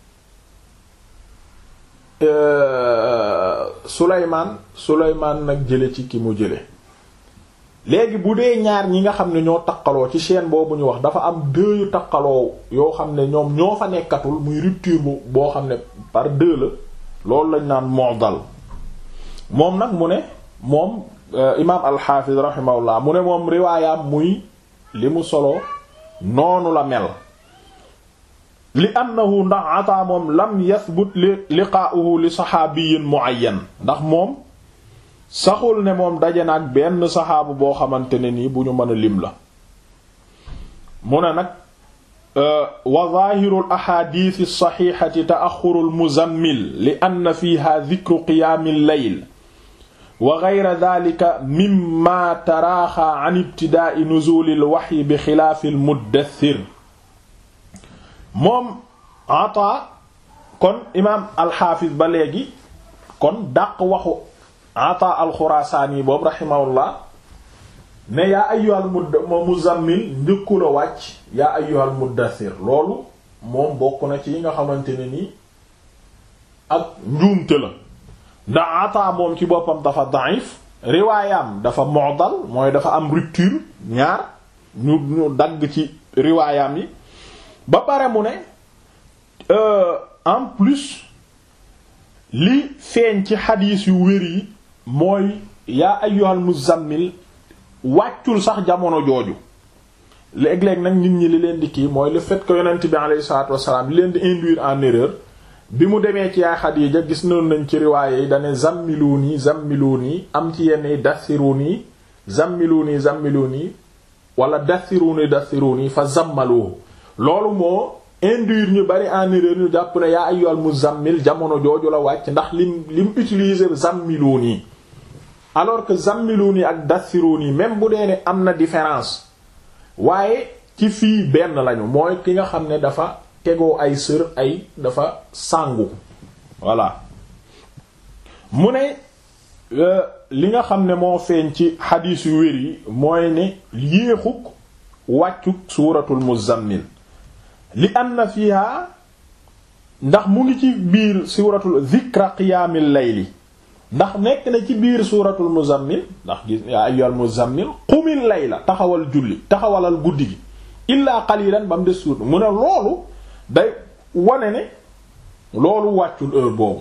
A: Souleymane Souleymane nag jële ci ki mu jële léegi bu dee ñaar ñi nga xam ne ñoo taqaloo ci chaîne boobu ñu wax dafa am deux yu taqaloo yoo xam ne ñoom ñoo fa nekkatul muy rupture bu boo xam ne par deux la loolu lañ naan mu'dal moom nag mu ne moom imaam al-Hafiz rahimahullah mu ne moom riwaayam muy li mu solo noonu la mel li annahu ndax ataa moom lam yathbut li liqaa'uhu li saxaabiyin mu'ayyan ndax moom saxul ne moom daje na ak benn saxaabu boo xamante ne nii bu ñu mën a lim la mu ne nag wa zaahiru al axaadiis as-saxiixati ta'axxuru al-muzammil li anna fiihaa dikru qiyaami al-layl wa gayra daalika mimmaa taraaxaa an ibtidaa'i nuzuuli al-waxyi bi xilaafi al-muddaththir moom Ataa kon imaam al-Xaafis ba léegi kon dàq waxu ata alxuraasaani boobu raximahullah ne yaa ayyuhal muzammil njëkku la wàcc yaa ayyuhal muddathir loolu moom bokk na ci yi nga xamante ne nii ak njuumte la ndax ata moom ci boppam dafa da'if riwaayam dafa mu'dal mooy dafa am rupture ñaar ñu ñu dagg ci riwaayam yi ba pare mu ne en plus li feeñ ci xadiis yu wér yi mooy yaa ayyuhal muzammil wàccul sax jamono jooju léeg-léeg nag nit ñi li leen di kii mooy le fait que yonent bi alayhi salaatu wassalaam li leen di induire en erreur bi mu demee ci yaay Xadiija gis noonu nañ ci riwaaye yi dane zammiluni zammiluni am ci yenn yi dathiruni zammiluni zammiluni wala dathiruni dathiruni fa zammaluhu loolu moo induire ñu bari en erreur ñu jàpp ne yaa ayyuhal muzammil jamono jooju la wàcc ndax lim lim utiliser zammiluni alors que zammiluni ak dathiruni même bu dee ne am na différence waaye ci fii benn lañu mooy ki nga xam ne dafa tegoo ay sër ay dafa sàngu voilà mu ne li nga xam ne moo feeñ ci xadiis yu wér yi mooy ne yéexuk wàccuk suuratul muzammil li anna fiha ndax mu ngi ci biir suuratul zikra qiyaamil layli ndax nekk na ci biir suuratul muzammil ndax gis yaa ayyuhal muzammil qumil layla taxawal julli taxawalal guddi gi illaa qalilan ba mu des suur mu ne loolu day wane ne loolu wàccul heure boobu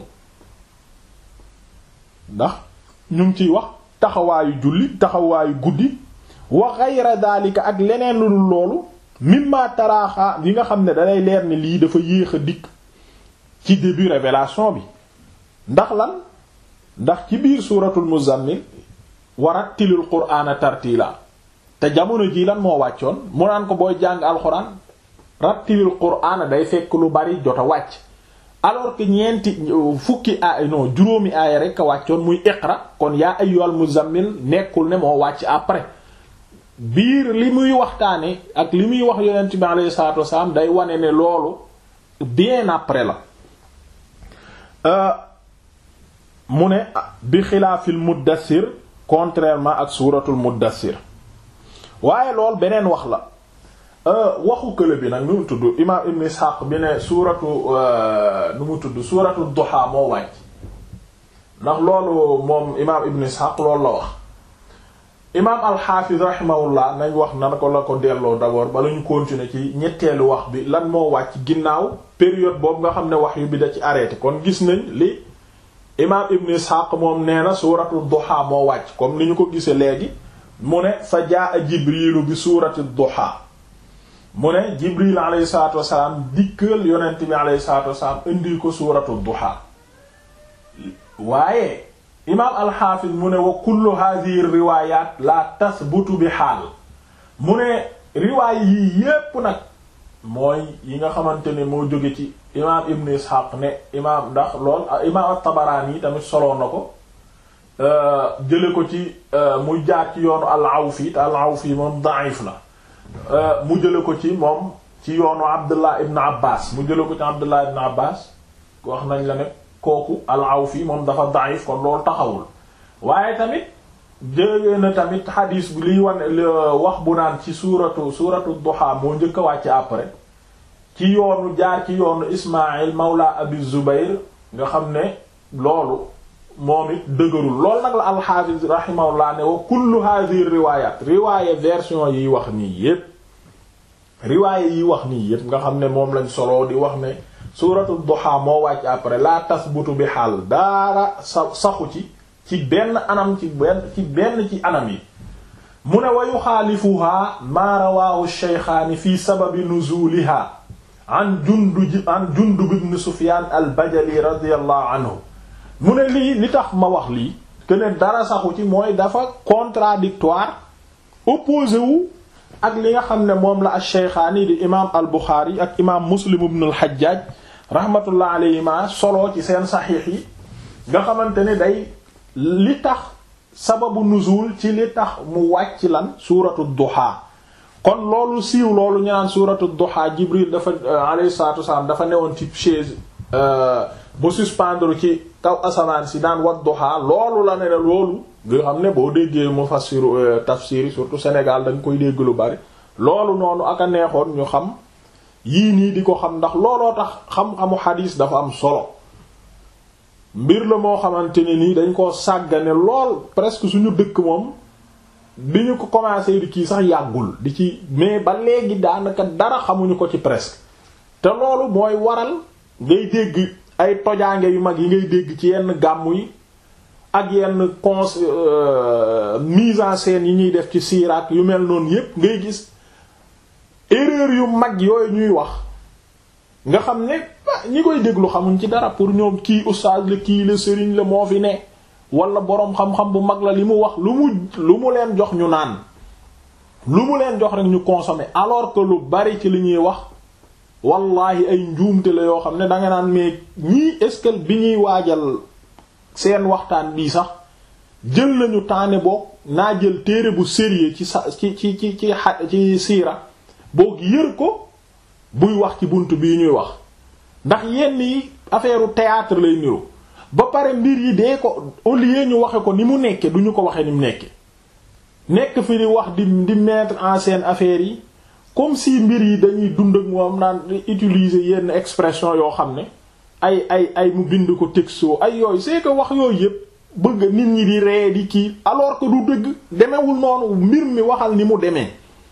A: ndax ñu ngi ciy wax taxawaayu julli taxawaayu guddi wa ghayra daalika ak leneen lu dul loolu mimma taraaxa yi nga xam ne dalay leer ne lii dafa yéex a dikk ci début révélation bi ndax lan ndax ci biir suuratul muzammil warattilil qur'aana tartiila te jamono ji lan moo wàccoon mu naan ko booy jàng alxuraan rattilil qur'aana day fekk lu bari jot a wàcc alors que ñeenti fukki aay non juróomi aaya rek a wàccoon muy iqra kon yaa ayyuhal muzammil nekkul ne moo wàcc après biir li muy waxtaane ak li muy wax yonent bi alayhi salaatu wasalaam day wane ne loolu bien après la mu ne bi xilaafil muddassir contrairement ak suuratul muddassir waaye lool beneen wax la waxu kële bi nag nu mu tudd imaam ibn Ishaq bi ne suuratu nu mu tudd suuratu duha moo wàcc ndax loolu moom imaam ibn Ishaq loolu la wax imaam alxaafiz rahimahullah nañ wax na ko la ko delloo d'abord bala ñu continuer ci ñetteelu wax bi lan moo wàcc ginnaaw période boobu nga xam ne wax yu bi da ci arrêté kon gis nañ li imaam ibn Ishaq moom nee na suuratu duha moo wàcc comme ni ñu ko gisee léegi mu ne fa jaa jibrilu bi suurati duha mu ne jibril alayhi salatu wasalaam dikkal yonent bi alayhi salatu wasalaam indi ko suuratu duha waaye imaam alxaafis mu ne wa kullu hadhihi riwayat la tasbutu bi xaal mu ne riwaay yii yépp nag mooy yi nga xamante ne moo jóge ci imaam ibn ishaq ne imaam ndax lool imaam at-Tabarani yi tamit soloo na ko jële ko ci mu jaar ci yoonu al-Awfi te al-Awfi moom da'if la mu jële ko ci moom ci yoonu Abdullah ibn Abbas mu jële ko ci Abdullah ibn Abbas wax nañ la ne kooku al-Awfi moom dafa da'if kon loolu taxawul waaye tamit jëlee na tamit xadiis bi liy wane wax bu naan ci suuratu suuratu duha moo njëkk a wàcc après ci yoonu jaar ci yoonu Ismaïl mawla Abi Zubayr nga xam ne loolu moom it dëgërul loolu nag la alxaafis rahimahullah ne wa kullu hadhihi riwayat riwaaye version yiy wax nii yépp riwaaye yi wax nii yépp nga xam ne moom lañ solo di wax ne suuratu duha moo wàcc après la tasbutu bi xaal daara sa saxu ci ci benn anam ci benn ci benn ci anam yi mu ne wa yuxaalifuha maa rawaahu shaykhaani fi sababi nuzuliha an jundub an jundub ibn sufyaan al bajali radiyallahu anhu mu ne lii li tax ma wax lii que ne dara saxu ci mooy dafa contradictoire opposé wu ak li nga xam ne moom la al shaykhaani di imaam al buxaari ak imaam muslim ibn al hajjaaj rahmatullah alayhima solo ci seen saxiix yi nga xamante ne day li tax sababu nuzul ci li tax mu wàcc lan suuratu duha kon loolu siiw loolu ñu naan suuratu duha jibril dafa alayhi salatu wassalam dafa newoon ci chaise bu suspendre ci kaw asamaan si daan wat duha loolu la ne ne loolu nga xam ne boo déggee mufassiru tafsir surtout Sénégal da nga koy dégg lu bari loolu noonu ak a neexoon ñu xam yii nii di ko xam ndax looloo tax xam-xamu xadiis dafa am solo mbir la moo xamante ne nii dañ koo sàggane lool presque suñu dëkk moom bi ñu ko commencé di kii sax yàggul di ci mais ba léegi daanaka dara xamuñu ko ci presque te loolu mooy waral ngay dégg ay tojaange yu mag yi ngay dégg ci yenn gàmmu yi ak yenn cons mise en scène yi ñuy def ci siiraat yu mel noonu yépp ngay gis erreur yu mag yooyu ñuy wax nga xam ne ñi koy déglu xamuñ ci dara pour ñoom kii oustaz la kii la sëriñ la moo fi ne wala boroom xam-xam bu mag la li mu wax lu mu lu mu leen jox ñu naan lu mu leen jox rek ñu consommer alors que lu bari ci li ñuy wax wallahi ay njuumte la yoo xam ne danga naan mais ñii est-ce que bi ñuy waajal seen waxtaan bii sax jël nañu taane boog naa jël téere bu sérieux ci sa ci ci ci ci ci siira boog yër ko buy wax ci bunt bii ñuy wax ndax yenn yi affaire théâtre lay niru ba pare mbir yi dee ko au lieu ñu waxe ko ni mu nekke du ñu ko waxe ni mu nekke nekk fi di wax di di mettre en scène affaire yi comme si mbir yi dañuy dund ak moom naan utiliser yenn expression yoo xam ne ay ay ay mu bind ko texto ay yooyu c'est que wax yooyu yépp bëgg nit ñi di ree di kii alors que du dëgg demewul noonu mbir mi waxal ni mu demee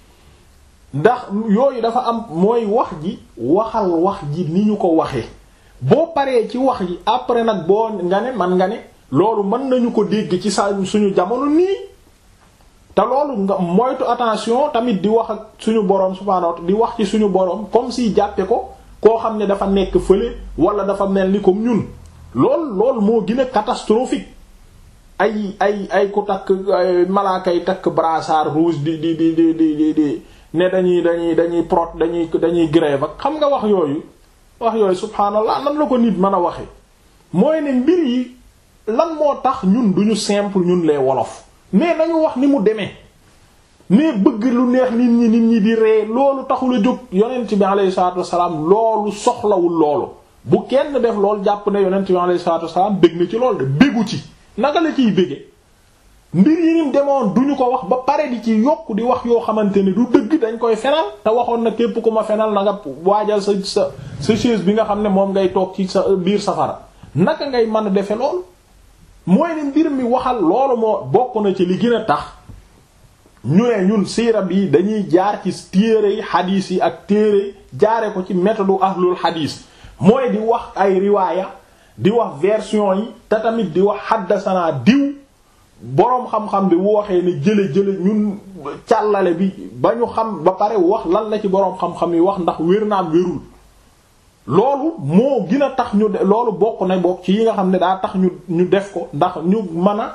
A: ndax yooyu dafa am mooy wax ji waxal wax ji ni ñu ko waxee boo paree ci wax ji après nag boo nga ne man nga ne loolu mën nañu ko dégg ci sa suñu jamono nii te loolu nga moytu attention tamit di wax ak suñu boroom subhaanahu wa ta'ala di wax ci suñu boroom comme si jàppe ko koo xam ne dafa nekk fële wala dafa mel ni comme ñun lool lool moo gën a catastrophique ay ay ay ku takk malaaka yi takk brassard rouge di di di di di di ne dañuy dañuy dañuy prot dañuy dañuy grève ak xam nga wax yooyu wax yooyu subhaanallah nan la ko nit mën a waxe mooy ne mbir yi lan moo tax ñun duñu simple ñun les wolof mais nañu wax ni mu demee mais bëgg lu neex nit ñi nit ñi di ree loolu taxul a jóg yonent bi alayhi salaatu wasalaam loolu soxlawul loolu bu kenn def loolu jàpp ne yonent bi alayhi salaatu wasalaam bég na ci loolu de béggu ci naka la ciy bége mbir yi nim demoon duñu ko wax ba pare di ci yokk di wax yoo xamante ne du dëgg dañ koy fenal te waxoon na képp ku ma fenal na nga waajal sa sa sa chaise bi nga xam ne moom ngay toog ci sa biir safara naka ngay mën a defe loolu mooy ne mbir mi waxal loolu moo bokk na ci li gën a tax ñu ne ñun siira bi dañuy jaar ci téere yi xadiis yi ak téere jaare ko ci méthode ahlul xadiis mooy di wax ay riwaaya di wax version yi te tamit di wax xaddasanaa diw boroom xam-xam bi bu waxee ne jële jële ñun càllale bi ba ñu xam ba pare wax lan la ci boroom xam-xam yi wax ndax wér naam wérul loolu moo gën a tax ñu loolu bokk na bokk ci yi nga xam ne daa tax ñu ñu def ko ndax ñu mën a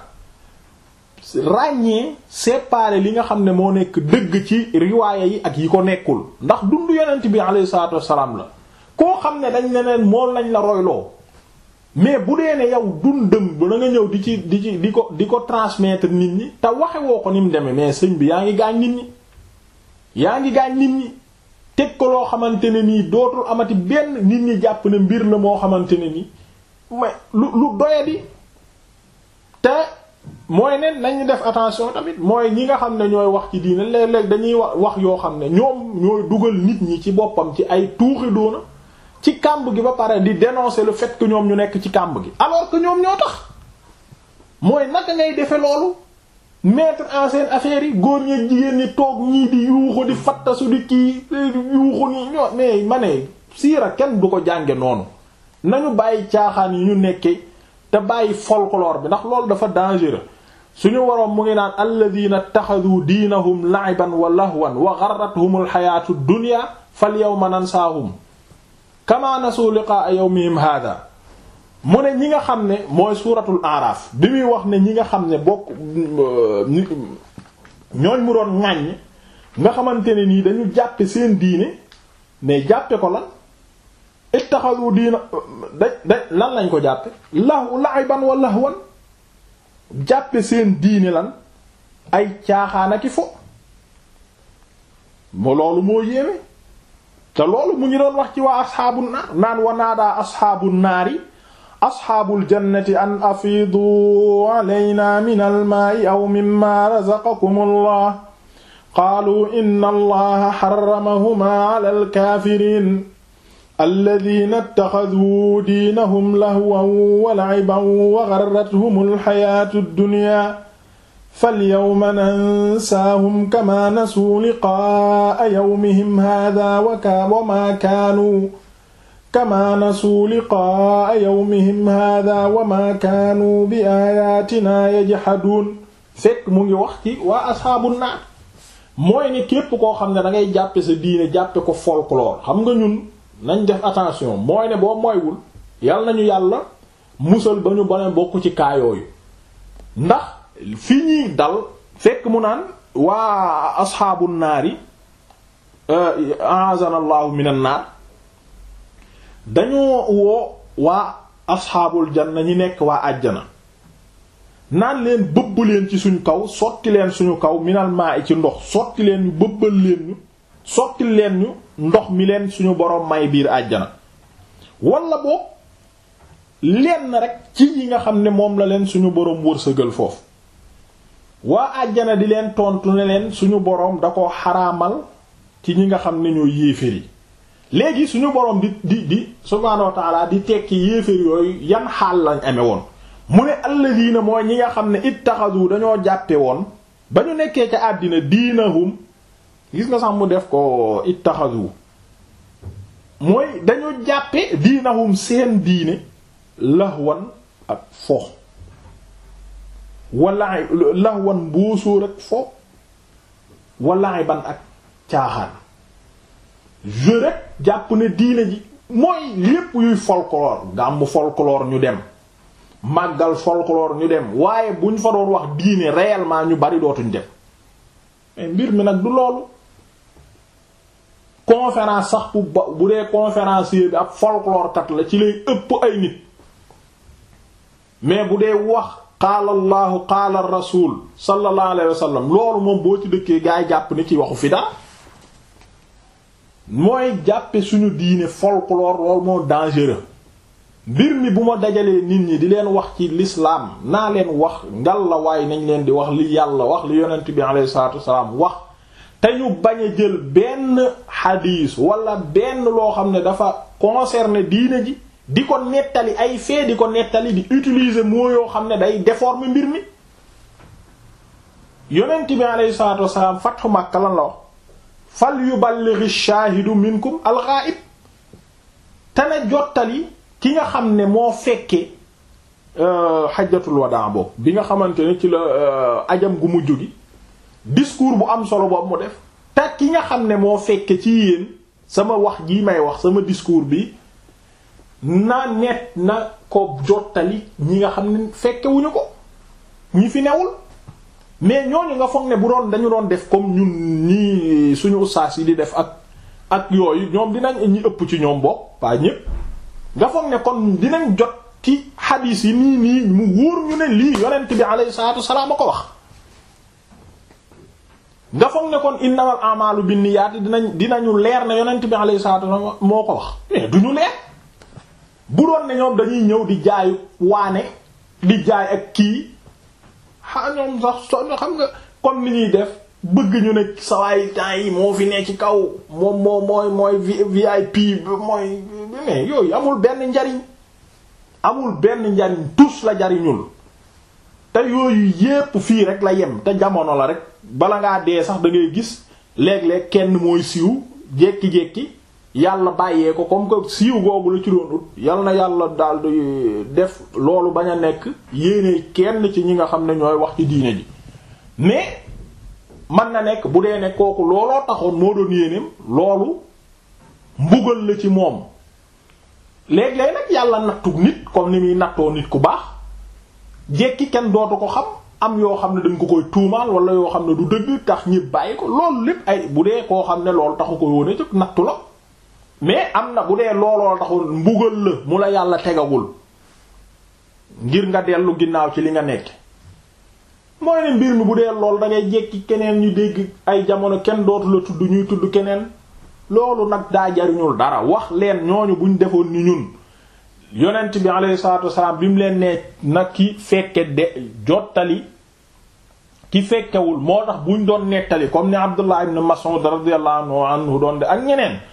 A: ràññee séparer li nga xam ne moo nekk dëgg ci riwaaya yi ak yi ko nekkul ndax dund yonent bi alayhi salaatu wassalaam la koo xam ne dañ leneen moom lañ la royloo mais bu dee ne yow dundam ba na nga ñëw di ci di ci di ko di ko transmettre nit ñi te waxe woo ko ni mu demee mais sëñ bi yaa ngi gaañ nit ñi yaa ngi gaañ nit ñi teg ko loo xamante ne nii dootul amati benn nit ñi jàpp ne mbir la moo xamante ne nii mais lu lu doyadi te mooy ne nañu def attention tamit mooy ñi nga xam ne ñooy wax ci diine léeg-léeg dañuy wax wax yoo xam ne ñoom ñooy dugal nit ñi ci boppam ci ay tuuxi doona ci kàmb gi ba pare di dénoncer le fait que ñoom ñu nekk ci kàmb gi alors que ñoom ñoo tax mooy naka ngay defe loolu mettre en scène affaire yi góor ñi jigéen ñi toog ñii di yuuxu di fattasu di kii yuuxu nii ñoo mais ma ne siira kenn du ko jànge noonu nañu bàyyi caaxaan yi ñu nekkee te bàyyi folklore bi ndax loolu dafa dangereux suñu waroon mu ngi naan alladina taxadu diinahum la'iban wa lahwan wa gharratuhum alxayaatu dunya fal yawma nansaahum kama nasu liqaa yawmihim hada mu ne ñi nga xam ne mooy suuratul aaraaf bi muy wax ne ñi nga xam ne bokk ñooñ mu doon ŋàññ nga xamante ne nii dañu jàppe seen diine mais jàppe ko lan ittaxadu diina da da lan lañ ko jàppe lahu la'iban wa lahwan jàppe seen diine lan ay caaxaanaki fo mo loolu moo yéeme te loolu mu ngi doon wax ci waa asxaabu naar naan wa naadaa asxaabu naari asxaabul jannati an afiidu alayna min almaai aw mimma razaqakum allah qaalu inna allaha xaramahuma ala alkaafiriin alladina ittaxaduu diinahum lahwan wa la'iban wa garrathum alxayaatu dduniya falyawma nansaahum kama nasuu liqaa'a yawmihim haadaa wa maa kaanuu kama nasuu liqaa'a yawmihim haadaa wa maa kaanuu bi aayaatinaa yajhaduun fekk mu ngi wax ci waa asxaabu naar mooy ne képp koo xam ne da ngay jàppe sa diine jàppe ko folklore xam nga ñun nañ def attention mooy ne boo moywul yal nañu yàlla musal ba ñu bone bokk ci kaayooyu ndax fi ñuy dal fekk mu naan waa asxaabu naari a'azana allahu minan naar dañoo woo waa asxaabul janna ñi nekk waa àjjana naan leen bëbb leen ci suñu kaw sotti leen suñu kaw minal maa ci ndox sotti leen ñu bëbbal leen ñu sotti leen ñu ndox mi leen suñu boroom may biir àjjana wala boog lenn rek ci yi nga xam ne moom la leen suñu boroom wërsëgal foofu waa àjjana di leen tontu ne leen suñu boroom da ko xaraamal ci ñi nga xam ne ñoo yéeféer yi léegi suñu boroom di di di subhaanahu wa ta'ala di tekki yéeféer yooyu yan xaal lañ amee woon mu ne alladina mooy ñi nga xam ne ittaxadu dañoo jàppe woon ba ñu nekkee ca àddina diinahum gis nga sax mu def ko ittaxadu mooy dañoo jàppe diinahum seen diine lahwan ak fo wala lahwan boosóor ak fo walaay ban ak caaxaan je rek jàpp ne diine ji mooy lépp yuy folklore gàmmu folklore ñu dem màggal folklore ñu dem waaye buñ fa doon wax diine réellement ñu bari dootuñ dem mais mbir mi nag du loolu conférence sax bu ba bu dee conférencier bi ab folklore kat la ci lay ëpp ay nit mais bu dee wax qaala allahu qaala rasul sallallahu alayhi wa sallam loolu moom boo ci dëkkee gaa yi jàpp ni ci waxu fi dara mooy jàppe suñu diine folklore loolu moo dangereux mbir mi bu ma dajalee nit ñi di leen wax ci l'islam naa leen wax ngal la waaye nañ leen di wax li yàlla wax li yonent bi alayhi salatu wasalaam wax te ñu bañ a jël benn xadiis wala benn loo xam ne dafa concerner diine ji di ko nettali ay fee di ko nettali di utiliser mots yoo xam ne day déformer mbir mi yonent bi alayhi salatu wasalaam fathu Makka lan la wax fal yuballighi shaahidu minkum al-ghaib te na jottali ki nga xam ne moo fekke xajjatul wadaa boobu bi nga xamante ne ci la ajam gu mujj gi discours bu am solo boobu mu def te ki nga xam ne moo fekke ci yéen sama wax jii may wax sama discours bi na net na ko jottali ñi nga xam ne fekkewuñu ko ñi fi newul mais ñooñu nga foog ne bu doon dañu doon def comme ñun ñii suñu ustaas yi di def ak ak yooyu ñoom dinañ ñi ëpp ci ñoom bokk pas ñépp nga foog ne kon dinañ jot ci xadiis yi nii nii mu wóor ñu ne lii yonent bi alayhi salaatu wasalaam a ko wax nga foog ne kon innamal a'malu binniyat dinañ dinañu leer ne yonent bi alayhi salaatu wasalaam moo ko wax mais duñu leer bu doon ne ñoom dañuy ñëw di jaayu waane di jaay ak kii xa ñoom sax so xam nga comme ni ñuy def bëgg ñu ne sawaay temps yi moo fi ne ci kaw moom moo mooy mooy VIP mooy mais yooyu amul benn njariñ amul benn njariñ tus la jariñul te yooyu yépp fii rek la yem te jamono la rek bala ngaa dee sax da ngay gis léeg-léeg kenn mooy siiw jékki-jékki yàlla bàyyee ko comme que siiw googu la ci doon ut yal na yàlla daal di def loolu bañ a nekk yéene kenn ci ñi nga xam ne ñooy wax ci diine ji mais mën na nekk bu dee ne kooku looloo taxoon moo doon yéeneem loolu mbugal la ci moom léeg-léeg nag yàlla nattu nit comme ni muy nattoo nit ku baax jekki kenn dootu ko xam am yoo xam ne dañ ko koy tuumaal wala yoo xam ne du dëgg tax ñi bàyyi ko loolu lépp ay bu dee koo xam ne loolu taxu ko woone jóg nattu la mais am na bu dee looloo taxul mbugal la mu la yàlla tegagul ngir nga dellu ginnaaw ci li nga nekk mooy ne mbir mi bu dee lool da ngay jekki keneen ñu dégg ay jamono kenn dootu la tudd ñuy tudd keneen loolu nag daa jariñul dara wax leen ñooñu buñ defoon ni ñun yonent bi alayhi salaatu wasalaam bi mu leen nee nag ki fekke de jottali ki fekkewul moo tax buñ doon nettali comme ni Abdullah ibn Mas'ud radiyallahu anhu doon de ak ñeneen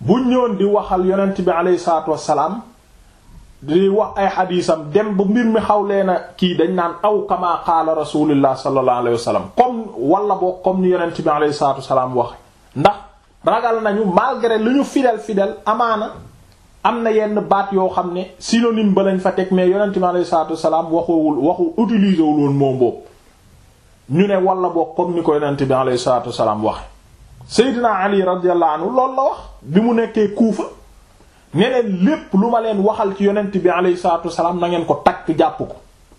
A: buñ ñëwoon di waxal yonent bi aleyhi salaatu wassalaam di wax ay xadiisam dem ba mbir mi xaw leena kii dañ naan aw kama qaala rasulullah sallallahu alayhi wasallam comme wala boo comme ni yonent bi aleyhi salaatu wassalaam wax ndax ragal nañu malgré lu ñu fidèle fidèle amaana am na yenn baat yoo xam ne synonyme ba lañ fa teg mais yonent bi aleyhi salaatu wassalaam waxuwul waxu utiliser wul woon moom boobu ñu ne wala boo comme ni ko yonent bi aleyhi salaatu wassalaam waxe Seydina Ali radiyallahu anhu loolu la wax bi mu nekkee Kuufa ne leen lépp lu ma leen waxal ci yonent bi aleyhi salaatu wassalaam na ngeen ko takk jàpp ko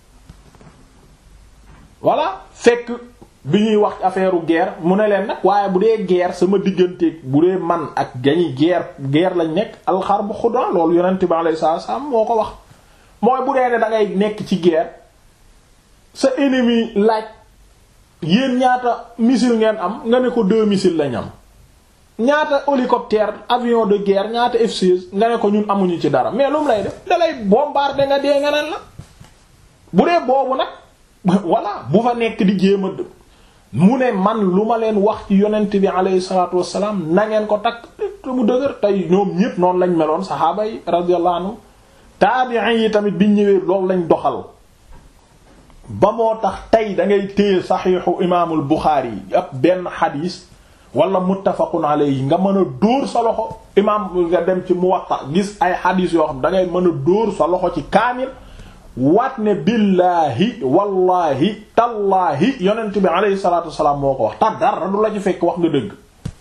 A: voilà fekk bi ñuy wax affaire guerre mu ne leen nag waaye bu dee guerre sama diggante bu dee man ak gañi guerre guerre lañ nekk alxarbu xudan loolu yonent bi aleyhi salaatu wassalaam moo ko wax mooy bu dee ne da ngay nekk ci guerre sa ennemi laaj yéen ñaata missile ngeen am nga ne ko deux missiles lañ am ñaata hélicoptère avion de guerre ñaata F-16 nga ne ko ñun amuñu ci dara mais lu mu lay def dalay bombarder nga dee nga naan la bu dee boobu nag voilà bu fa nekk di jéem a mu ne man lu ma leen wax ci yonent bi alayhi salaatu wassalaam na ngeen ko takk te mu dëgër tey ñoom ñépp noonu lañ meloon saxaaba yi radiyallahu anhu taabi'in yi tamit biñ ñëwee loolu lañ doxal ba moo tax tey da ngay téye saxiixu imaamul Buxaari yi ab benn xadiis wala muttafaqun alayhi nga mën a dóor sa loxo imaam nga dem ci Muwatta gis ay xadiis yoo xam da ngay mën a dóor sa loxo ci kaamil waat ne billaahi wallaahi tallaahi yonent bi alayhi salaatu wasalaam moo ko wax ta dara du la ci fekk wax nga dëgg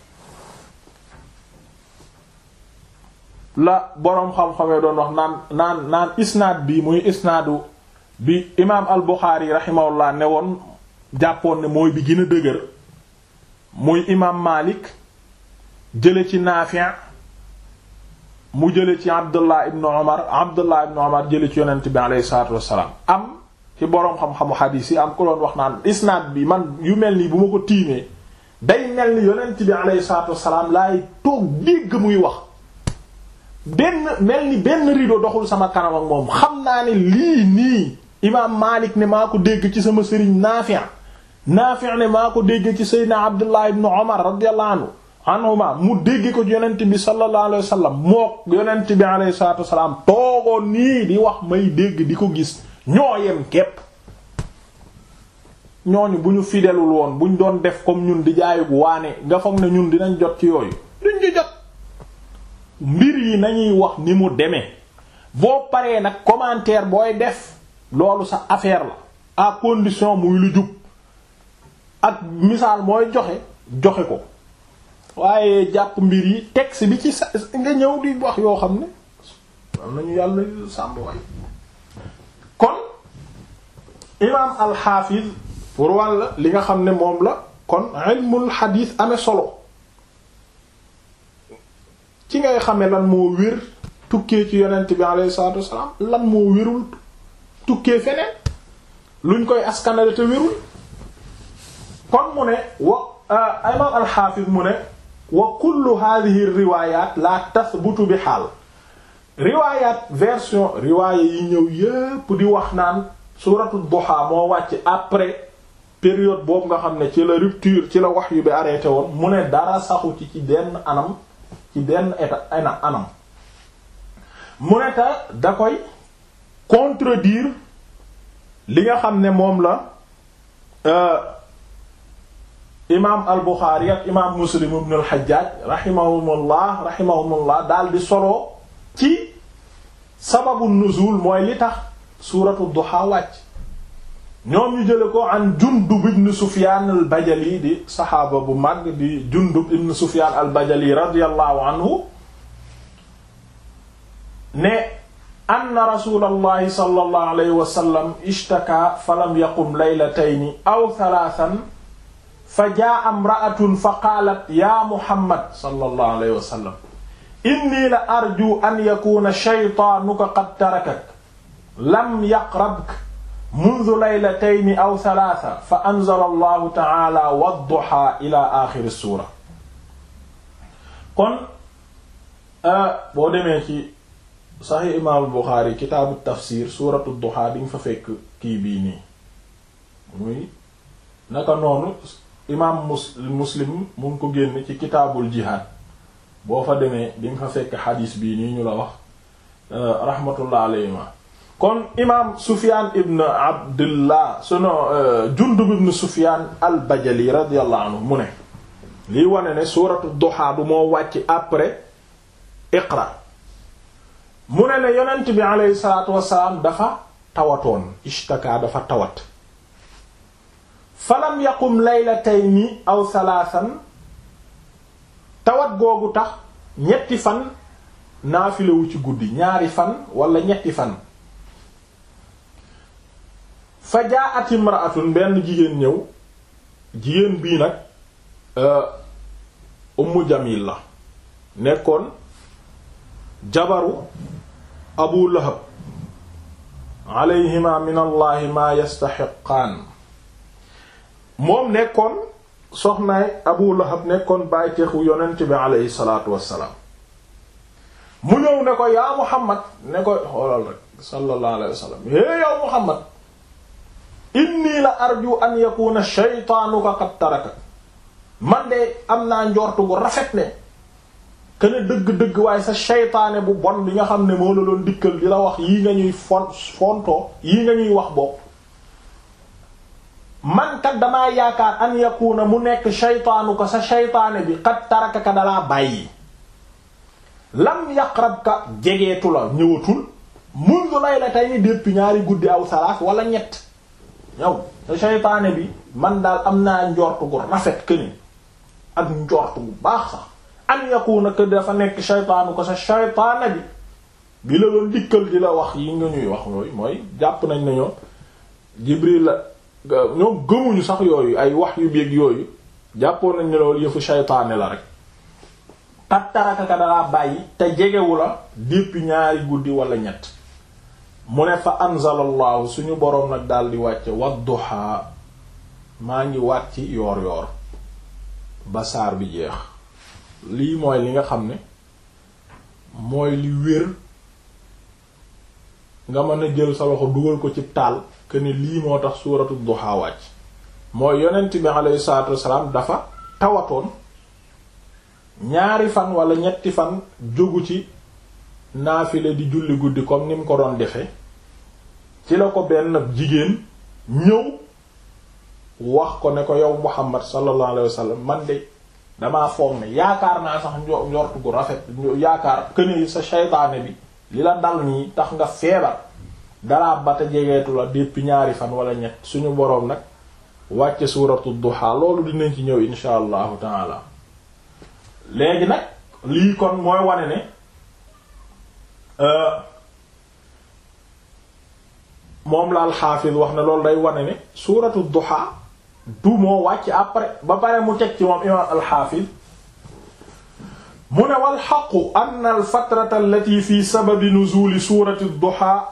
A: la boroom xam-xamee doon wax naan naan naan isnaad bi muy isnaadu bi imaam al Buxaari rahimahullah ne woon jàppoon ne mooy bi gën a dëgër muy imaam Maalik jële ci Naafi' mu jële ci Abdullah ibn Umar Abdullah ibn Umar jële ci yonent bi alayhi salaatu wassalaam am ci boroom xam-xamu xadiis yi am ko doon wax naan isnaad bi man yu mel nii bu ma ko tiimee day mel ni yonent bi alayhi salaatu wassalaam laay toog dégg muy wax benn mel ni benn rido doxul sama kanam ak moom xam naa ne lii nii imaam Maalik ne maa ko dégg ci sama sëriñ Naafi' Naafi' ne maa ko dégg ci Seydina Abdullah ibn Umar radiyallahu anhu anhuma mu dégg ko yonent bi sallallahu alayhi wa sallam mook yonent bi alayhi salaatu wasalaam toogoon nii di wax may dégg di ko gis ñoo yem képp ñooñu bu ñu fidelul woon buñ doon def comme ñun di jaayug waane nga foog ne ñun dinañ jot ci yooyu duñ ci jot mbir yi nañuy wax ni mu demee boo paree nag commentaire booy def loolu sa affaire la à condition muy lu jub ak misaal mooy joxe joxe ko waaye jàpp mbir yi texte bi ci sa nga ñëw di wax yoo xam ne am nañu yàlla sàmb waay kon imaam alxaafiz pour wàll li nga xam ne moom la kon ilmul xadiis amee solo ci ngay xamee lan moo wér tukkee ci yonent bi alayhi salaatu wassalaam lan moo wérul tukkee feneen luñ koy askanale te wérul kon mu ne wa imaam alxaafiz mu ne wa kullu hadhihi riwayat la tathbutu bi xaal riwayat version riwaaya yi ñëw yépp di wax naan suratu duha moo wàcc après période boobu nga xam ne ci la rupture ci la wax yu bi arrêté woon mu ne dara saxu ci ci benn anam ci benn état ana anam mu ne ta da koy contredire li nga xam ne moom la imaam al Buxaari ak imaam Muslim ibn al Hajjaj rahimahumullah rahimahumullah daal di solo ci sababu nuzul mooy li tax suuratu duha wàcc ñoom ñu jële ko an Jundub ibn Sufyaan al Bajali di saxaaba bu mag di Jundub ibn Sufyaan al Bajali radiyallahu anhu ne anna rasulallahi sallallahu alayhi wa sallam ishtaka falam yaqum laylatayni aw thalathan fa jaa imra'atun fa qaalat ya Muhammad sallallahu alayhi wa sallam inni la arju an yakuna shaytaanuka qad tarakak lam yaqrabka mundu laylatayni aw thalatha fa anzala allahu ta'ala wadduha ila axiri suura kon boo demee ci saxi imaam Buxaari kitaabu tafsir suuratu duha di nga fa fekk kii bii nii muy naka noonu imaam mus muslim mu ngi ko génn ci kitaabul jihaad boo fa demee di nga fa fekk xadiis bii nii ñu la wax rahmatullah alayhima kon imaam Sufyaan ibn Abdullah suno Jundub ibn Sufyaan al-Bajali radiyallahu anhu mu ne liy wane ne suuratu duha du moo wàcc après iqra mu ne ne yonent bi aleyhi salaatu wassalaam dafa tawatoon ishtaka dafa tawat falam yaqum laylatayni aw thalathan tawat googu tax ñetti fan naafilewu ci guddi ñaari fan wala ñetti fan fa jaa'at imra'atun benn jigéen ñëw jigéen bii nag ummu jamil la nekkoon jabaru abu lahab alayhima min allahi ma yastaxiqaan moom nekkoon soxnaay abu lahab nekkoon bàyteexu yonent bi aleyhi salaatu wassalaam mu ñëw ne ko yaa muhammad ne ko xoolal rek sallallahu alayhi wa sallam hé yow muhammad inni la arju an yakuna shaytaanuka qad taraka man de am naa njortu gu rafet ne kene dëgg-dëgg waaye sa shaytaane bu bon bi nga xam ne moo la doon dikkal di la wax yii nga ñuy fon fontoo yii nga ñuy wax bopp man kat damaa yaakaar an yakuna mu nekk shaytaanu ko sa shaytaane bi qad taraka ka dalaa bàyyi lam yaqrab ka jegeetu la ñëwatul mundu laylatayni depuis ñaari guddi aw salaas wala ñett yow sa shaytaane bi man daal am naa njort gu rafet këni ak njort bu baax sax an yakuna que dafa nekk shaytaanu ko sa shaytaane bi bi la doon dikkal di la wax yi nga ñuy wax yooyu mooy jàpp nañ ne ñoom Jibril la ñoom gëmuñu sax yooyu ay wax yu beeg yooyu jàppoon nañ ne loolu yëfu shaytaane la rek kat taraka ka dalaa bàyyi te jegewu la depuis ñaari guddi wala ñett mu ne fa anzalallahu suñu boroom nag daal di wàcce wadduha maa ngi wàcc yoor yoor ba saar bi jeex lii mooy li nga xam ne mooy li wér nga mën a jël sa loxo dugal ko ci taal que ne lii moo tax suuratu duha wàcc mooy yonent bi alayhi salaatu wassalaam dafa tawatoon ñaari fan wala ñetti fan jógu ci naafile di julli guddi comme ni mu ko doon defe ci la ko benn jigéen ñëw wax ko ne ko yow Muhammad sallallahu alayhi wasallam man de damaa foog ne yaakaar naa sax njortu gu rafet yaakaar këne sa shaytaane bi li la dal nii tax nga feebar dalaa bata jegeetu la depuis ñaari fan wala ñett suñu boroom nag wàcce suuratu duha loolu dinañ ci ñëw insha allahu taala léegi nag lii kon mooy wane ne moom la alxaafis wax ne loolu day wane ne suuratu duha du moo wàcc après ba pare mu teg ci moom imaam alxaafis mu ne wal xaqu ann alfatrata allati fi sababi nuzuli suurati duha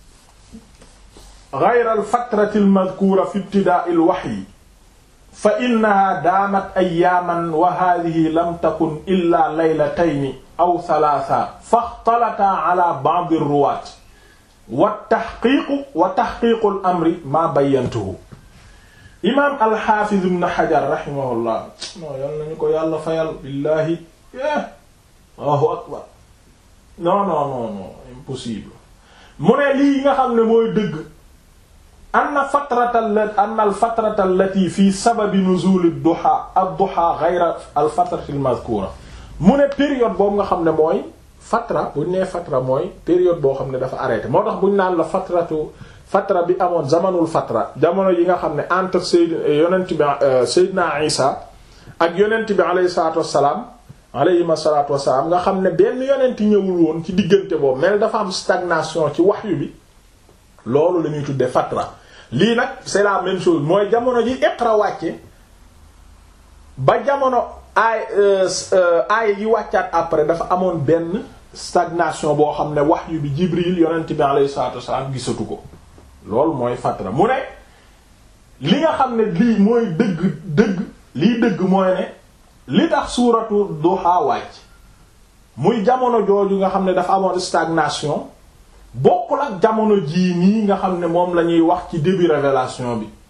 A: gayra alfatrati almadkuura fi ibtidaa alwaxyi fa innaha daamat ayaaman wa haadihi lam takun illa laylatayni aw thalaatha faxtalataa ala ba'd ar-ruwaat wa taxqiiqu wa taxqiiqu al-amri maa bayyantuhu imaam al-Haafiz ibn Hajar rahimahullah non yal nañu ko yàlla fayal billaahi Allahu akbar non non non non impossible mu ne lii nga xam ne mooy dëgg anna fatrata anna al-fatrata allati fi sababi nuzul ad-duha ad-duha ghayra al-fatrati al-madhkura mu ne période boobu nga xam ne mooy fatra buñ nee fatra mooy période boo xam ne dafa arrêté moo tax buñ naan la fatratu fatra bi amoon zamanul fatra jamono yi nga xam ne entre sayd yonent bi Seydina Isa ak yonent bi alayhi salatu wassalam alayhi salatu wassalam nga xam ne benn yonent ñëwul woon ci diggante boobu mel dafa am stagnation ci wahyu bi loolu la ñuy tuddee fatra lii nag c'est la même chose mooy jamono ji Iqra wàcce ba jamono aay aay yi wàccaat après dafa amoon benn stagnation boo xam ne wahyu bi Jibril yonent bi alayhi salatu wassalam gisatu ko loolu mooy fatra mu ne li nga xam ne lii mooy dëgg dëgg lii dëgg mooy ne li tax suuratu duha wàcc muy jamono jooju nga xam ne dafa amoon stagnation bokkul ak jamono jii nii nga xam ne moom la ñuy wax ci début révélation bi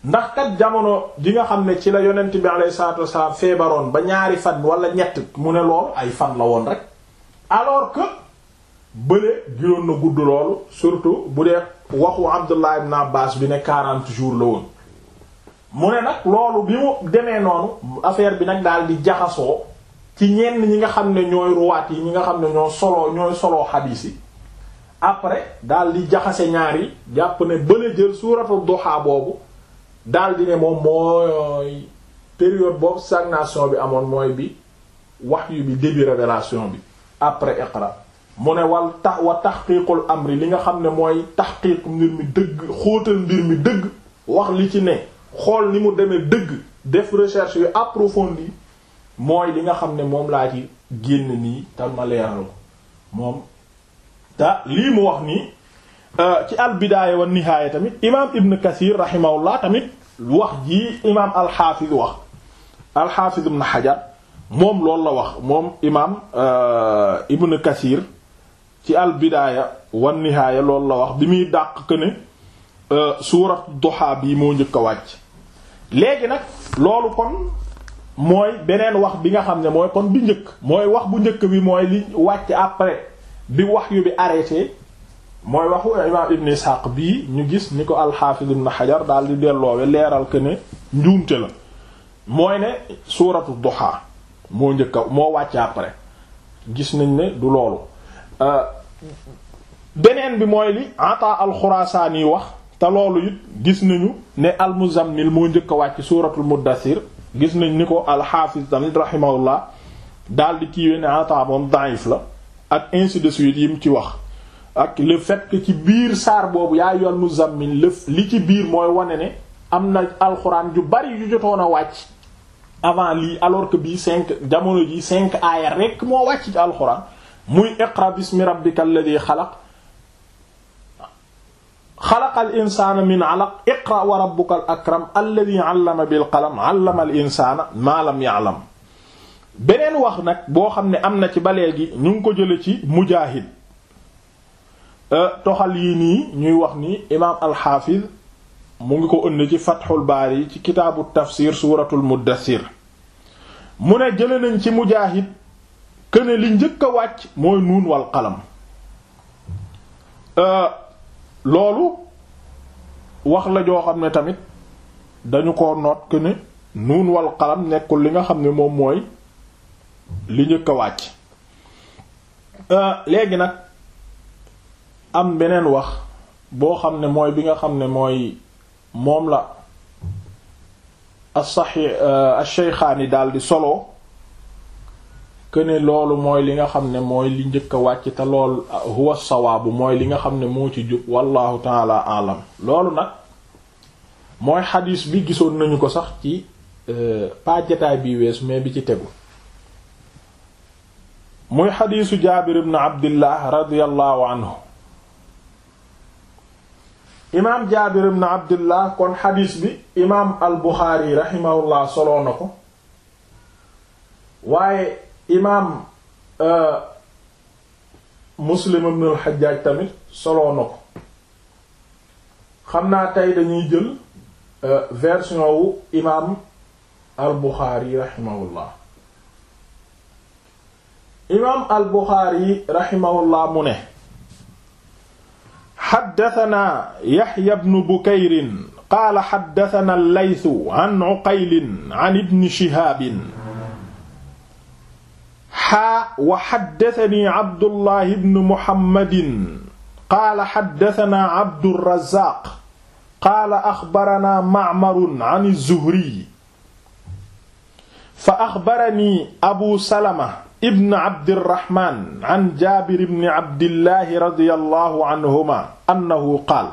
A: ndax kat jamono ji nga xam ne ci la yonent bi alayhi salaatu wasalaam feebaroon ba ñaari fan wala ñett mu ne loolu ay fan la woon rek alors que bële giroon na gudd loolu surtout bu dee waxu Abdullah ibn Abbas bi ne 40 jours la woon mu ne nag loolu bi mu demee noonu affaire bi nag daal di jaxasoo ci ñenn ñi nga xam ne ñooy ruwaat yi ñi nga xam ne ñoo soloo ñooy soloo xadiis yi après daal di jaxase ñaar yi jàpp ne bële jël suuratu duha boobu daal di ne moom mooy période boobu stagnation bi amoon mooy bi wahyu bi début révélation bi après iqra mu ne wal tax wa tahqiqul amri li nga xam ne mooy tahqiq mbir mi dëgg xóotal mbir mi dëgg wax li ci ne xool ni mu demee dëgg def recherche yu approfondie mooy li nga xam ne moom laa ci génn nii te ma leeral ko moom te lii mu wax nii ci al bidaaya wa nihaaya tamit imaam ibn kathir rahimahullah tamit wax ji imaam alxaafiz wax alxaafiz ibn xajar moom loolu la wax moom imaam ibn kathir ci al bidaaya wa nihaaya loolu la wax bi muy dàq que ne suurat duha bii moo njëkk a wàcc léegi nag loolu kon mooy beneen wax bi nga xam ne mooy kon bi njëkk mooy wax bu njëkk bi mooy li wàcc après bi wax yu bi arrêté mooy waxu imaam ibn Ishaq bii ñu gis ni ko al-Hafiz ibn Hajar daal di delloowe leeral que ne njuumte la mooy ne suuratu duha moo njëkk a moo wàcc après gis nañ ne du loolu beneen bi mooy li Ata al-Khurasani wax te loolu it gis nañu ne al-Muzammil moo njëkk a wàcc suuratul Muddathir gis nañ ni ko al-Hafiz tamit rahimahullah daal di kiiwee ne Ata moom da'if la ak ainsi de suite yi mu ci wax ak le fait que ci biir saar boobu yaa yoon Muzammil lëf li ci biir mooy wane ne am na alxuraan ju bari yu jotoon a wàcc avant lii alors que bii cinq jamono ji cinq aaya rekk moo wàcc ci alxuraan muy iqra bismi rabbika alladhi xalaq xalaqal insaana min alaq iqra wa rabbukal akram alladhi allama bil qalam allama al insaana ma lam ya'lam beneen wax nag boo xam ne am na ci ba léegi ñu ngi ko jële ci mujaahid toxal yii nii ñuy wax ni imaam alxaafiz mu ngi ko ënd ci fatxul baari ci kitaabu tafsir suuratul muddathir mu ne jële nañ ci mujaahid këne li njëkk a wàcc mooy nuun wal qalam loolu wax la joo xam ne tamit dañu ko noot këne nuun wal qalam nekkul li nga xam ne moom mooy li njëkk a wàcc léegi nag am beneen wax boo xam ne mooy bi nga xam ne mooy moom la as-Sahih ash-Shaykhaani daal di solo que ne loolu mooy li nga xam ne mooy li njëkk a wàcc te lool huwa sawaabu mooy li nga xam ne moo ci jub wallahu taala alam loolu nag mooy xadiis bi gisoon nañu ko sax ci pas jataay bi weesu mais bi ci tegu muy xadiisu Jaabir ibn Abdillah radiyallahu anhu imaam jaabir ibn abdullah kon xadiis bi imaam al buxaari raximahullah soloo na ko waaye imaam muslim ibn al xajjaaj tamit soloo na ko xam naa tey dañuy jël version wu imaam al buxaari raximahullah imaam al buxaari raximahullah mu ne xaddatanaa yaxya bnu bukayrin qaala xaddatana allaytu an uqaylin an ibni shihaabin xaa wa xaddatani abdullahi bnu muhammadin qaala xaddatanaa abdurazaq qaala axbaranaa macmarun an zuhriy fa axbarani abu salama ibn abdirahman an jaabir ibn abdillahi radiyallahu anhuma annahu qaal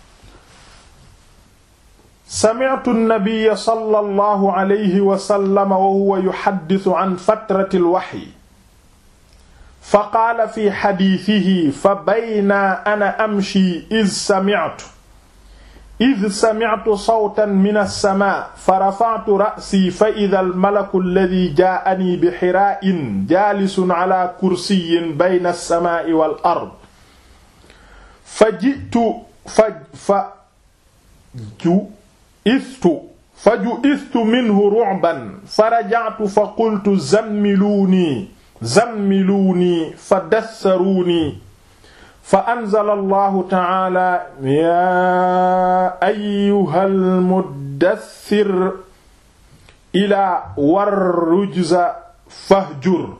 A: sami'tu an-nabiyya sallallahu alayhi wa sallam wa huwa yuhaddisu an fatrati al-wahyi fa qaala fi hadiithihi fa baynaa ana amshi iz sami'tu iz sami'tu sawtan mina as-samaa fa rafa'tu ra'sii fa idha al-malaku alladhii jaa'anii bi hiraa'in jaalisun 'alaa kursiyyin bayna as-samaa'i wal ard fa ji'tu fa fa ju istu faju istu minhu ru'ban fa raja'tu fa qultu zammiluunii zammiluunii fa dassaruunii fa anzala allahu ta'ala yaa ayyuhal muddaththir ilaa war rujza fahjur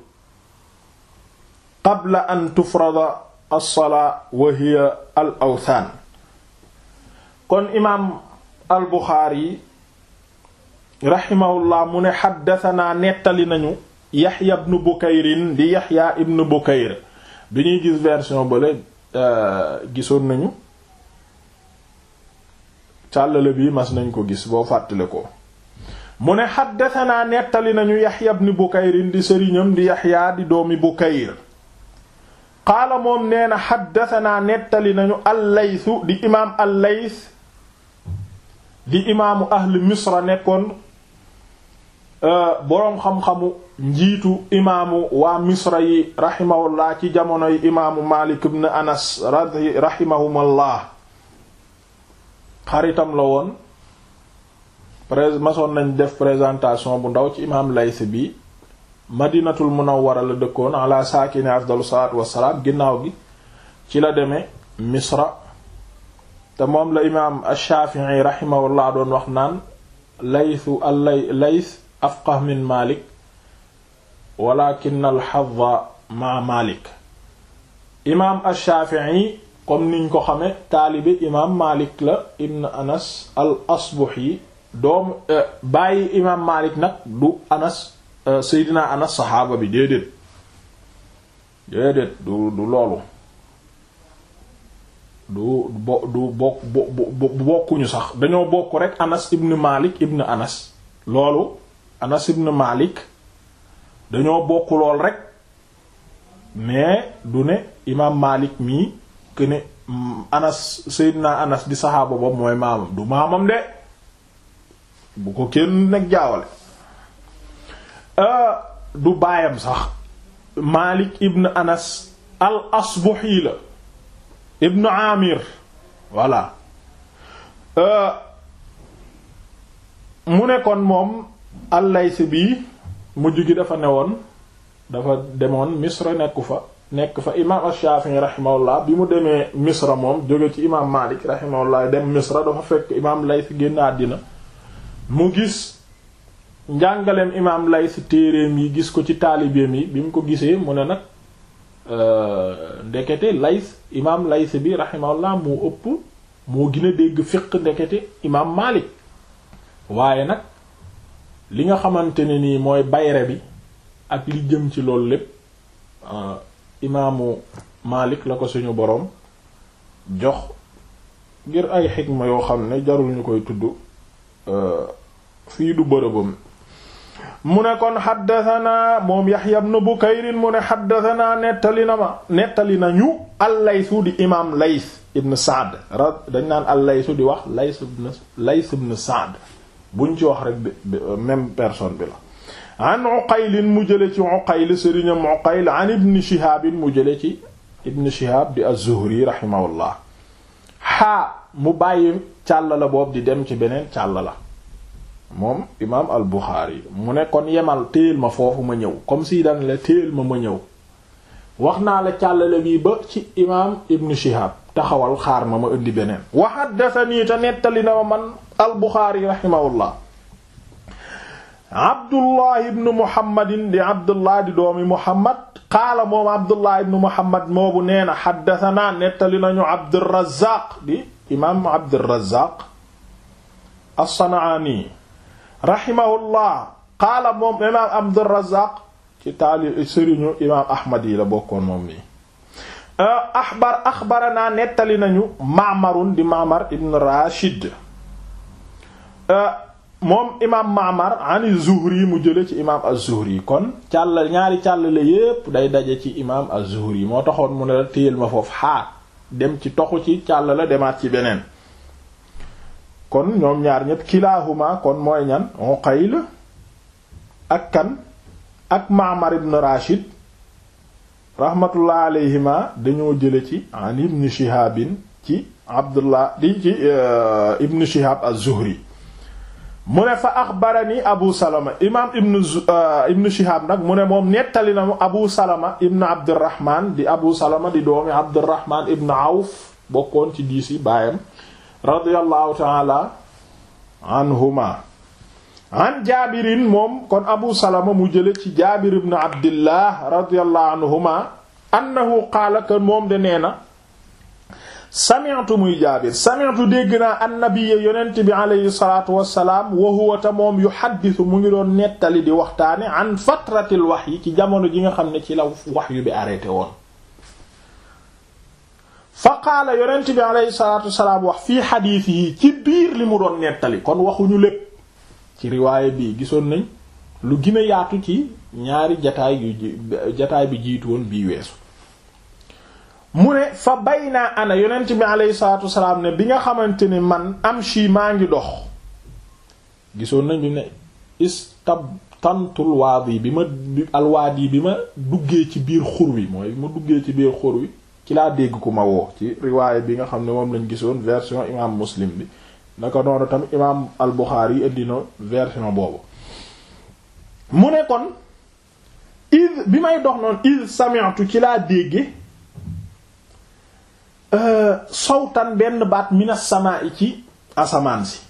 A: qabla an tufrada as-salaa wa hiya al awthaan kon imaam al buxaari raximahullah mu ne xaddatanaa nettali nañu yaxya ibnu bukayrin di yaxya ibnu bukayr bi ñuy gis version bale gisoon nañu càllale bi mas nañ ko gis boo fàttale ko mu ne xaddatanaa nettali nañu yaxya ibnu bukayrin di sëriñam di yaxya di doomi bukayr qaala moom nee na xaddatanaa nettali nañu allaysu di imaam allays di imaamu ahli misra nekkoon boroom xam-xamu njiitu imaamu waa misra yi raximahullah ci jamonoy imaamu malik ibn anas raximahumallah xaritam la woon prés masoon nañ def présentation bu ndaw ci imaam lays bi madinatul munawwara la dëkkoon ala saakini afdalu salaatu wassalaam ginnaaw gi ci la demee misra te moom la imaam ash-Shafi'i rahimahullah doon wax naan laysu allay lays afqah min Malik walakin al-hazza ma Malik imaam ash-Shafi'i comme niñ ko xame taalibe imaam Malik la ibn Anas al-Asbahi doom bàyyi imaam Malik nag du Anas Seydina Anas saxaaba bi déedéet déedéet du du loolu du bo du bokk bokkuñu sax dañoo bokk rek Anas ibn Malik ibn Anas loolu Anas ibn Malik dañoo bokk lool rek mais du ne imaam Malik mii que ne Anas Seydina Anas di saxaaba boobu mooy maamam du maamam de bu ko kenn nag jaawale du baayam sax Malik ibn Anas al Asbahi la ibn Amir voilà mu ne kon moom al-Layth bii mujj gi dafa newoon dafa demoon Misra nekku fa nekk fa imaam ash-Shafi'i rahimahullah bi mu demee Misra moom jóge ci imaam Malik rahimahullah dem Misra dafa fekk imaam Layth génn àddina mu gis njàngaleem imaam Layth téereem yi gis ko ci taalibeem yi bi mu ko gisee mu ne nag ndekete Layth imaam Layth bi rahimahullah moo ëpp moo gën a dégg fiq ndekete imaam Malik waaye nag li nga xamante ne nii mooy bayre bi ak li jëm ci loolu lépp imaamu Malik la ko suñu boroom jox ngir ay xikma yoo xam ne jarul ñu koy tudd fii du bërëbam mu ne kon xaddatanaa moom Yaxya ibn Bukayrin mu ne xaddatanaa nettali na ma nettali nañu al-Laysu di imaam Lays ibn Sa'd ra dañ naan al-Laysu di wax Lays ibn Lays ibn Sa'd buñ ci wax rek même personne bi la an Uqayl mu jële ci Uqayl sëriñam Uqayl an ibn Shihab mu jële ci ibn Shihab di az-Zuhri rahimahullah xaa mu bàyyi càll la boobu di dem ci beneen càll la moom imaam al Buxaari mu ne kon yemal téel ma foofu ma ñëw comme si daan la téel ma ma ñëw wax naa la càllale bii ba ci imaam ibn Shihab taxawal xaar ma ma indi beneen wa haddathanii te nettali na ma man al Buxaari rahimahullah Abdullah ibn Muhammadin di Abdullah di doomi Muhammad qaala moom Abdullah ibn Muhammad moobu nee na haddathanaa nettali nañu Abdurrazaaq di imaam Abdurrazaaq as-San'aani rahimahullah qaala moom imaam Abdurrazaaq ci taali sëriñu imaam Ahmad yi la bokkoon moom nii axbar axbaranaa nettali nañu Ma'marun di Ma'mar ibn Rashid moom imaam Ma'mar ani Zuhri mu jële ci imaam az-Zuhri kon càll ñaari càllale yépp day daje ci imaam az-Zuhri moo taxoon mu ne la téyel ma foofu xaar dem ci toxu ci càll la demaat ci beneen kon ñoom ñaar ñépp kilaahuma kon mooy ñan Uqayl ak kan ak Ma'mar ibn Rashid rahmatullah alayhima dañoo jële ci an ibn Shihabin ci Abdullah di ci ibn Shihab az-Zuhri mu ne fa axbarani abu salama imaam ibn ibn shihab nag mu ne moom nettali na mu abu salama ibn abdirahman di abu salama di doomi abdirahman ibn awf bokkoon ci diis yi baayam radiyallahu taala anhuma an jaabirin moom kon abu salama mu jële ci jaabir ibn abdillah radiyallahu anhuma annahu qaala que moom de nee na sami'tu muy jaabir sami'tu dégg naa annabiyya yonent bi aleyhi salatu wassalaam wa huwa ta moom yuhaddisu mu ngi doon nettali di waxtaane an fatratil wahyi ci jamono ji nga xam ne ci la wahyu bi arrêté woon fa qaala yonent bi aleyhi salatu wassalaam wax fii xadiis yi ci biir li mu doon nettali kon waxuñu lépp ci riwaaye bii gisoon nañ lu gën a yaatu ci ñaari jataay yu jataay bi jiitu woon bii weesu mu ne fa bay naa ana yonent bi aleyhi salatu wasalaam ne bi nga xamante ne man am shi maa ngi dox gisoon nañ bi ne istab tantul waadi bi ma alwaadi bi ma duggee ci biir xur wi mooy bi ma duggee ci biir xur wi ci laa dégg ku ma woo ci riwaaye bi nga xam ne moom lañ gisoon version imam muslim bi naka noonu tamit imaam al Buxaari yi indi na version boobu mu ne kon id bi may dox noonu id sami'tu ci laa dégge sawtan benn baat minas samaa'i ci asamaan si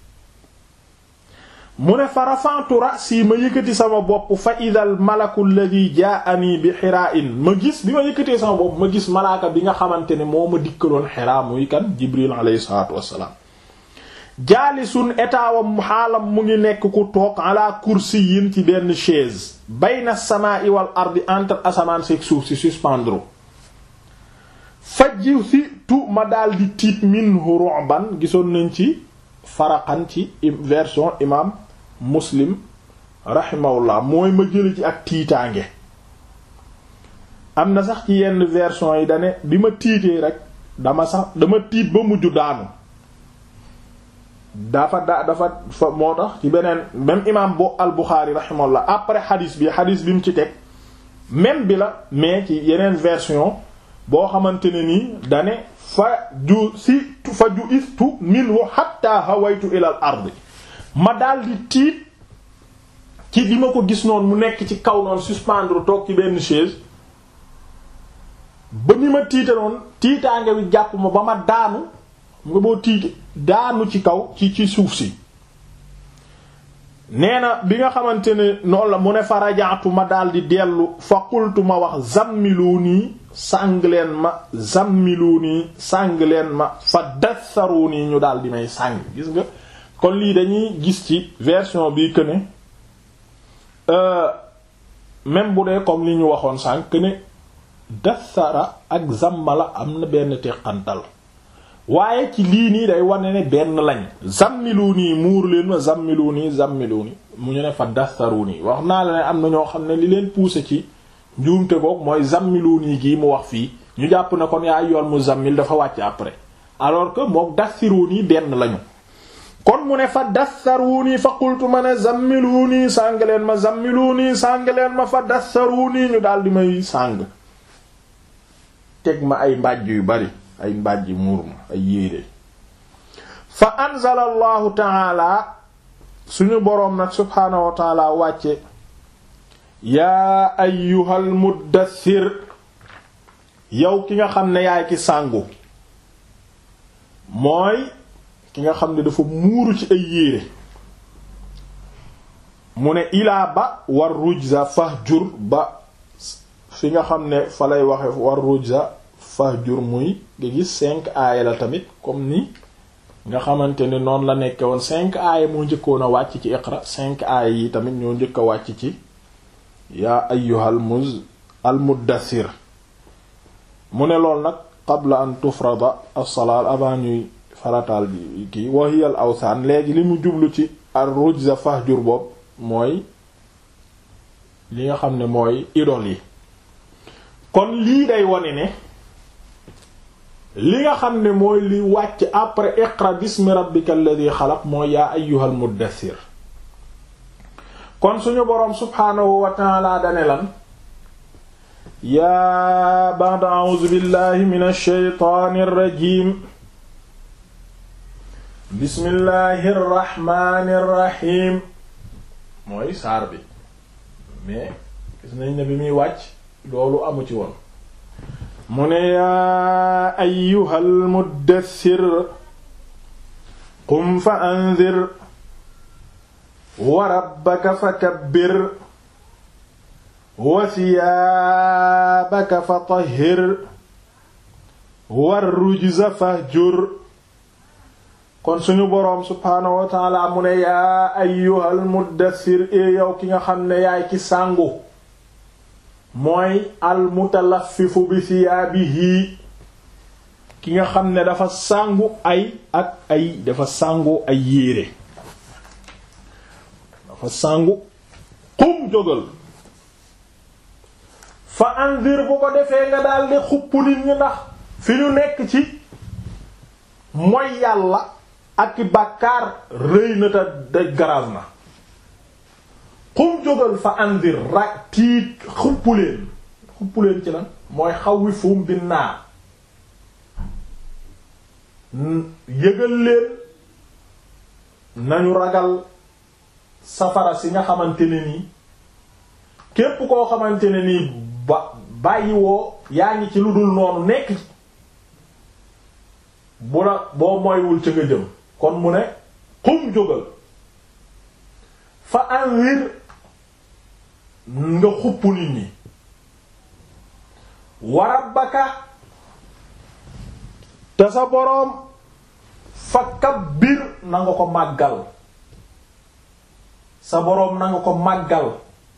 A: mu ne fa rafa'tu ra'si ma yëkkati sama bopp fa idal malaku alladhi jaa'ani bi xiraa'in ma gis bi ma yëkkatee sama bopp ma gis malaaka bi nga xamante ne moo ma dikkaloon xiraa muy kan Jibril alayhi salaatu wassalaam jaalisun etaawam xaalam mu ngi nekk ku toog ala kursiyin ci benn chaise bayna samaa'i wal ardi entre asamaan seeg suuf si suspendre fajji si tu ma daldi tiit minhu ru'ban gisoon nañ ci faraqan ci version imam muslim rahimahullah mooy ma jëli ci ak tiitaange am na sax ci yenn version yi dane bi ma tiitee rek dama sax dama tiit ba mujj daanu dafa da dafa fa moo tax ci beneen même imam bo al Bukhari rahimahullah après xadis bi xadis bi mu ci teg même bi la mais ci yeneen version boo xamante ne nii dane fa ju si fa ju istu minhu hatta hawaytu ila al ard ma daldi tiit ci bi ma ko gis noonu mu nekk ci kaw noonu suspendre toog ci benn chaise ba ni ma tiite noonu tiitaange wi jàpp ma ba ma daanu nga boo tiite daanu ci kaw ci ci suuf si nee na bi nga xamante ne noonu la mu ne fa rajaatu ma daldi dellu fa qultu ma wax zammiluni sàng leen ma zammiluni sàng leen ma fa dassaruni ñu daldi may sàng gis nga kon lii dañuy gis ci version bi que ne même bu dee comme li ñu waxoon sànq que ne dassara ak zammala am na benn teqantal waaye ci lii nii day wane ne benn lañ zammilu nii muur leen ma zammilu nii zammilu nii mu ñu ne fa dassaru nii wax naa la ne am na ñoo xam ne li leen poussé ci njuumte goog mooy zammilu nii gii mu wax fii ñu jàpp ne kon yaa yoon mu zammil dafa wàcc après alors que mook dassiru nii benn lañu kon mu ne fa dassaru nii fa qultu ma ne zammilu nii sàng leen ma zammilu nii sàng leen ma fa dassaru nii ñu daal di may sàng teg ma ay mbàjj yu bari ay mbàjji muur ma ay yéere fa anzala allahu taala suñu boroom nag subhaanahu wa taala wàcce yaa ayyuhal muddathir yow ki nga xam ne yaay ki sàngu mooy ki nga xam ne dafa muuru ci ay yéere mu ne ilaa ba war rujza fahjur ba fi nga xam ne fa lay waxe war rujza fahjur muy nga gis cinq aaya la tamit comme ni nga xamante ne noonu la nekke woon cinq aaya moo njëkkoon a wàcc ci iqra cinq aaya yi tamit ñoo njëkk a wàcc ci yaa ayyuhal muz al muddathir mu ne lool nag qabla an tufrada as-salaat avant ñuy farataal bi kii wa hiya al awsaan léegi li mu jublu ci ar rujza fahjur boobu mooy li nga xam ne mooy idol yi kon lii day wone ne li nga xam ne mooy li wàcc après iqra bismi rabbika alladhi xalaq mooy yaa ayyuhal muddathir kon suñu boroom subhaanahu wa ta'ala dane lan yaa ba'da a'uuzu billahi minash shaytaanir rajiim bismillahi rrahmani rrahim mooy saar bi mais gis nañ ne bi muy wàcc loolu amu ci woon mu ne yaa ayyuhal muddaththir qum fa anzir wa rabbaka fakabbir wa thiyaabaka fatahhir war rujza fahjur kon suñu boroom subhaanahu wa taala mu ne yaa ayyuhal muddaththir e yow ki nga xam ne yaay ci sàngu mooy al mutalaffifu bi thiyaabihi ki nga xam ne dafa sàngu ay ak ay dafa sàngu ay yére dafa sàngu xum jógal fa andir bu ko defee nga daldi xupp nit ñi ndax fi ñu nekk ci mooy yàlla ak i bàkkaar rëy na te da garage na xum jógal fa andir ra tiit xuppuleen xuppuleen ci lan mooy xawwi fuum bi naar yëgal leen nañu ragal safara si nga xamante ne nii képp koo xamante ne nii ba bàyyiwoo yaa ngi ci lu dul noonu nekk ci bu la boo moywul ca nga jëm kon mu ne xum jógal fa anwir nga xupp nit ñi wa rabbaka te sa boroom fa kabbir na nga ko màggal sa boroom na nga ko màggal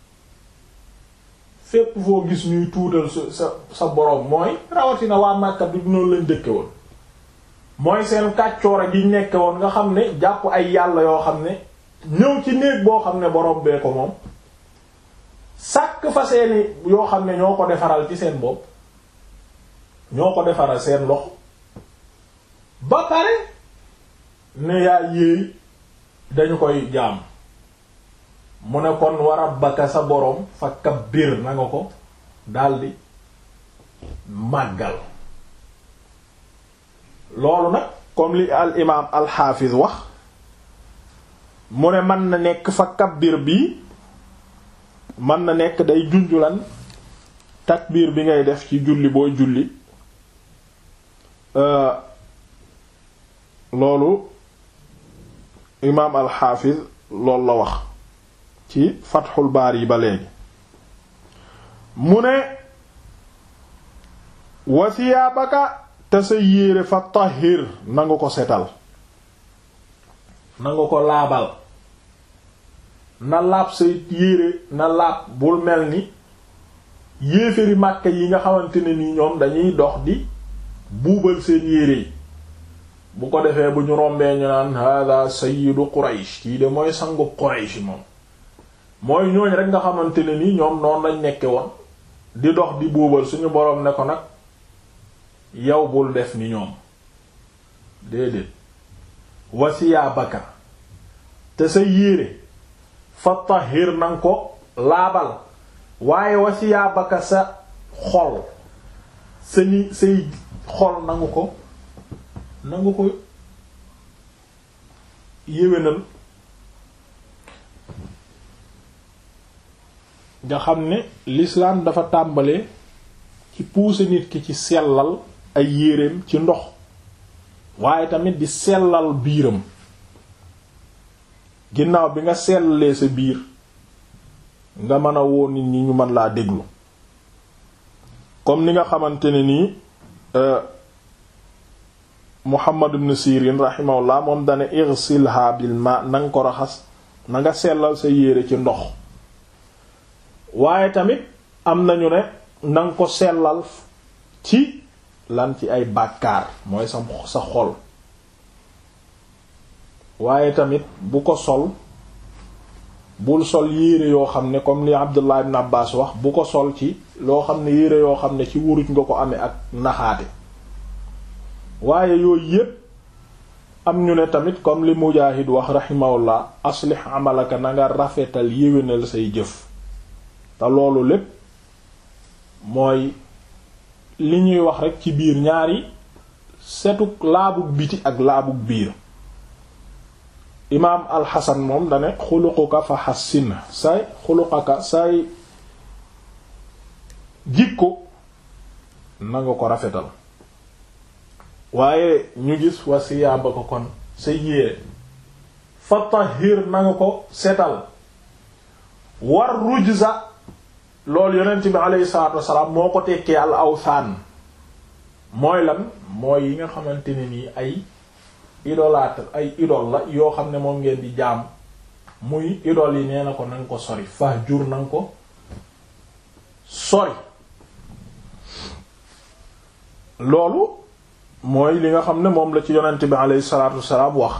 A: fépp foo gis ñuy tuutal sa sa sa boroom mooy rawatina waa Makka bi noonu lañ dëkke woon mooy seen kàccoora gi nekke woon nga xam ne jàpp ay yàlla yoo xam ne ñëw ci néeg boo xam ne boroom bee ko moom sàkk fa seeni yoo xam ne ñoo ko defaral ci seen bopp ñoo ko defaral seen lox ba pare ne yaa yéey dañu koy jaam mu ne kon wa rabbaka sa boroom fa kabbir na nga ko daldi màggal loolu nag comme li al imaam al xaafiz wax mu ne mën na nekk fa kabbir bii mën na nekk day junjulan takbiir bi ngay def ci julli booy julli loolu imaam al xaafiz loolu la wax ci fatxul baar yi ba léegi mu ne wasiyaabaka te sa yéere fa tahir na nga ko setal na nga ko laabal na laab sa yéere na laab bul mel ni yéeféri màkka yi nga xamante ne ni ñoom dañuy dox di buubal seen yéere yi bu ko defee bu ñu rombee ñu naan hada sayyidu Quraysh kii de mooy sangu Quraysh moom mooy ñooñ rek nga xamante ne ni ñoom noonu lañ nekke woon di dox di buubal suñu boroom ne ko nag yow bul def ni ñoom déedéet wasiyaa baka te sa yéere fa tahir nanga ko laabal waaye wasiyaa baka sa xol sa ni say xol nangu ko nangu ko yéwénal nga xam ne l'islam dafa tàmbale ci pousser nit ki ci sellal ay yéreem ci ndox waaye tamit di sellal biiram ginnaaw bi nga sellalee sa biir nga mën a woo nit ñi ñu mën laa déglu comme ni nga xamante ne nii Muhammad ibn Sirin rahimahullah moom dane irsilha bil ma na nga ko raxas na nga sellal sa yére ci ndox waaye tamit am nañu ne na nga ko sellal ci lan ci ay bàkkaar mooy sa sa xol waaye tamit bu ko sol bul sol yére yoo xam ne comme li Abdullah ibn Abbas wax bu ko sol ci loo xam ne yére yoo xam ne ci wuruj nga ko amee ak naxaate waaye yooyu yépp am ñu ne tamit comme li Mujaahid wax rahimahullah aslih amalaka na nga rafetal yéwénal say jëf te loolu lépp mooy li ñuy wax rek ci biir ñaari setuk laabug biti ak laabug biir imaam alxasan moom dane xuluquka fa xassin say xuluqaka say jikko na nga ko rafetal waaye ñu gis wa siyaaba ko kon sa yére fa tahir na nga ko setal war rujza loolu yonent bi aleyhi salaatu wasalaam moo ko tekkee al awsaan mooy lan mooy yi nga xamante ne nii ay idolâtre ay idole la yoo xam ne moom ngeen di jaam muy idole yi nee na ko nanga ko sori fa jur nanga ko sori loolu mooy li nga xam ne moom la ci yonent bi aleyhi salaatu wasalaam wax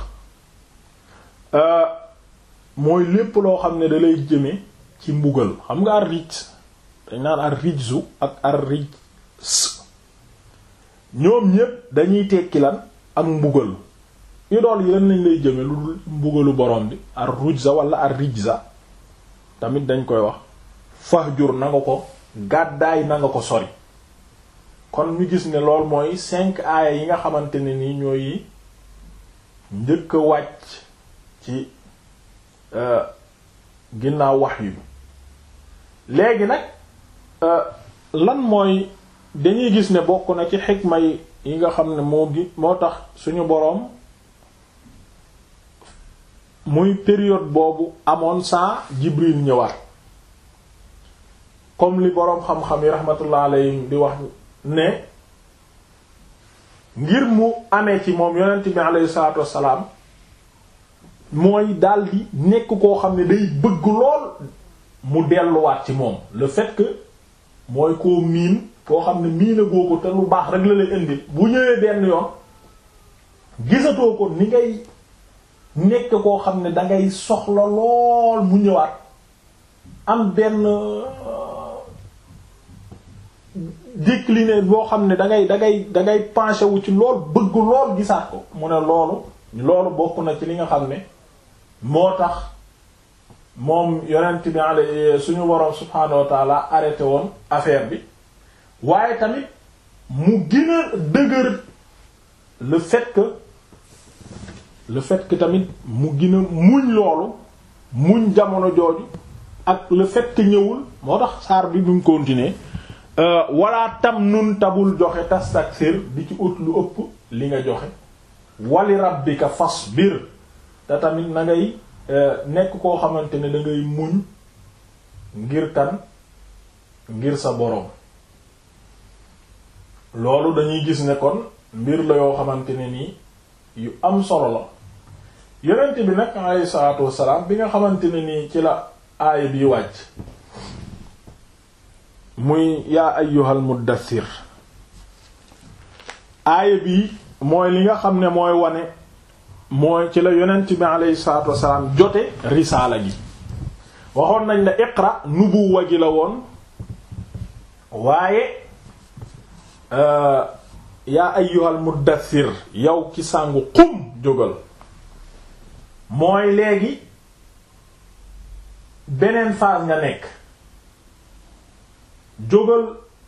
A: mooy lépp loo xam ne da lay jëme ci mbugal xam nga ar rij dañ naan ar rijzu ak ar rijs ñoom ñépp dañuy tekki lan ak mbugal idol yi lan lañ lay jëme lu dul mbugalu borom bi ar rujza wala ar rijza tamit dañ koy wax fahjur na nga ko gàddaay na nga ko sori kon ñu gis ne lool mooy cinq aaya yi nga xamante ne ni ñooy njëkk a wàcc ci ginnaaw wax yu léegi nag lan mooy dañuy gis ne bokk na ci xikma yi yi nga xam ne moo gi moo tax suñu boroom muy période boobu amoon saa Jibril ñëwaat comme li boroom xam-xam yi rahmatullah alayhim di wax ne ngir mu amee ci moom yonent bi alayhi salaatu wassalaam mooy daldi nekk koo xam ne day bëgg lool mu delluwaat ci moom le fait que mooy koo miin koo xam ne miin a goo ko te lu baax rek la lay indi bu ñëwee benn yoon gisatoo ko ni ngay nekk koo xam ne dangay soxla lool mu ñëwaat am benn décliné boo xam ne dangay dangay dangay penché wu ci lool bëgg lool gisaat ko mu ne loolu loolu bokk na ci li nga xam ne moo tax moom yonent bi ale suñu boroom subhaanahu wa taala arrêté woon affaire bi waaye tamit mu gën a dëgër le fait que le fait que tamit mu gën a muñ loolu muñ jamono jooju ak le fait que ñëwul moo tax saar bi buñ continuer wala tam nun tabul joxe tastaksir di ci ut lu ëpp li nga joxe wali rabbika fasbir te tamit na ngay nekk koo xamante ne da ngay muñ ngir kan ngir sa boroom loolu dañuy gis ne kon mbir la yoo xamante ne nii yu am solo la yonent bi nag alayhi salaatu wassalaam bi nga xamante ne nii ci la aaya bi wàcc muy yaa ayyuhal muddathir aaya bi mooy li nga xam ne mooy wane mooy ci la yonent bi alayhi salaatu wassalaam jote risaala gi waxoon nañ la iqra nubuwa gi la woon waaye yaa ayyuhal muddathir yow ki sàngu qum jógal mooy léegi beneen phase nga nekk jógal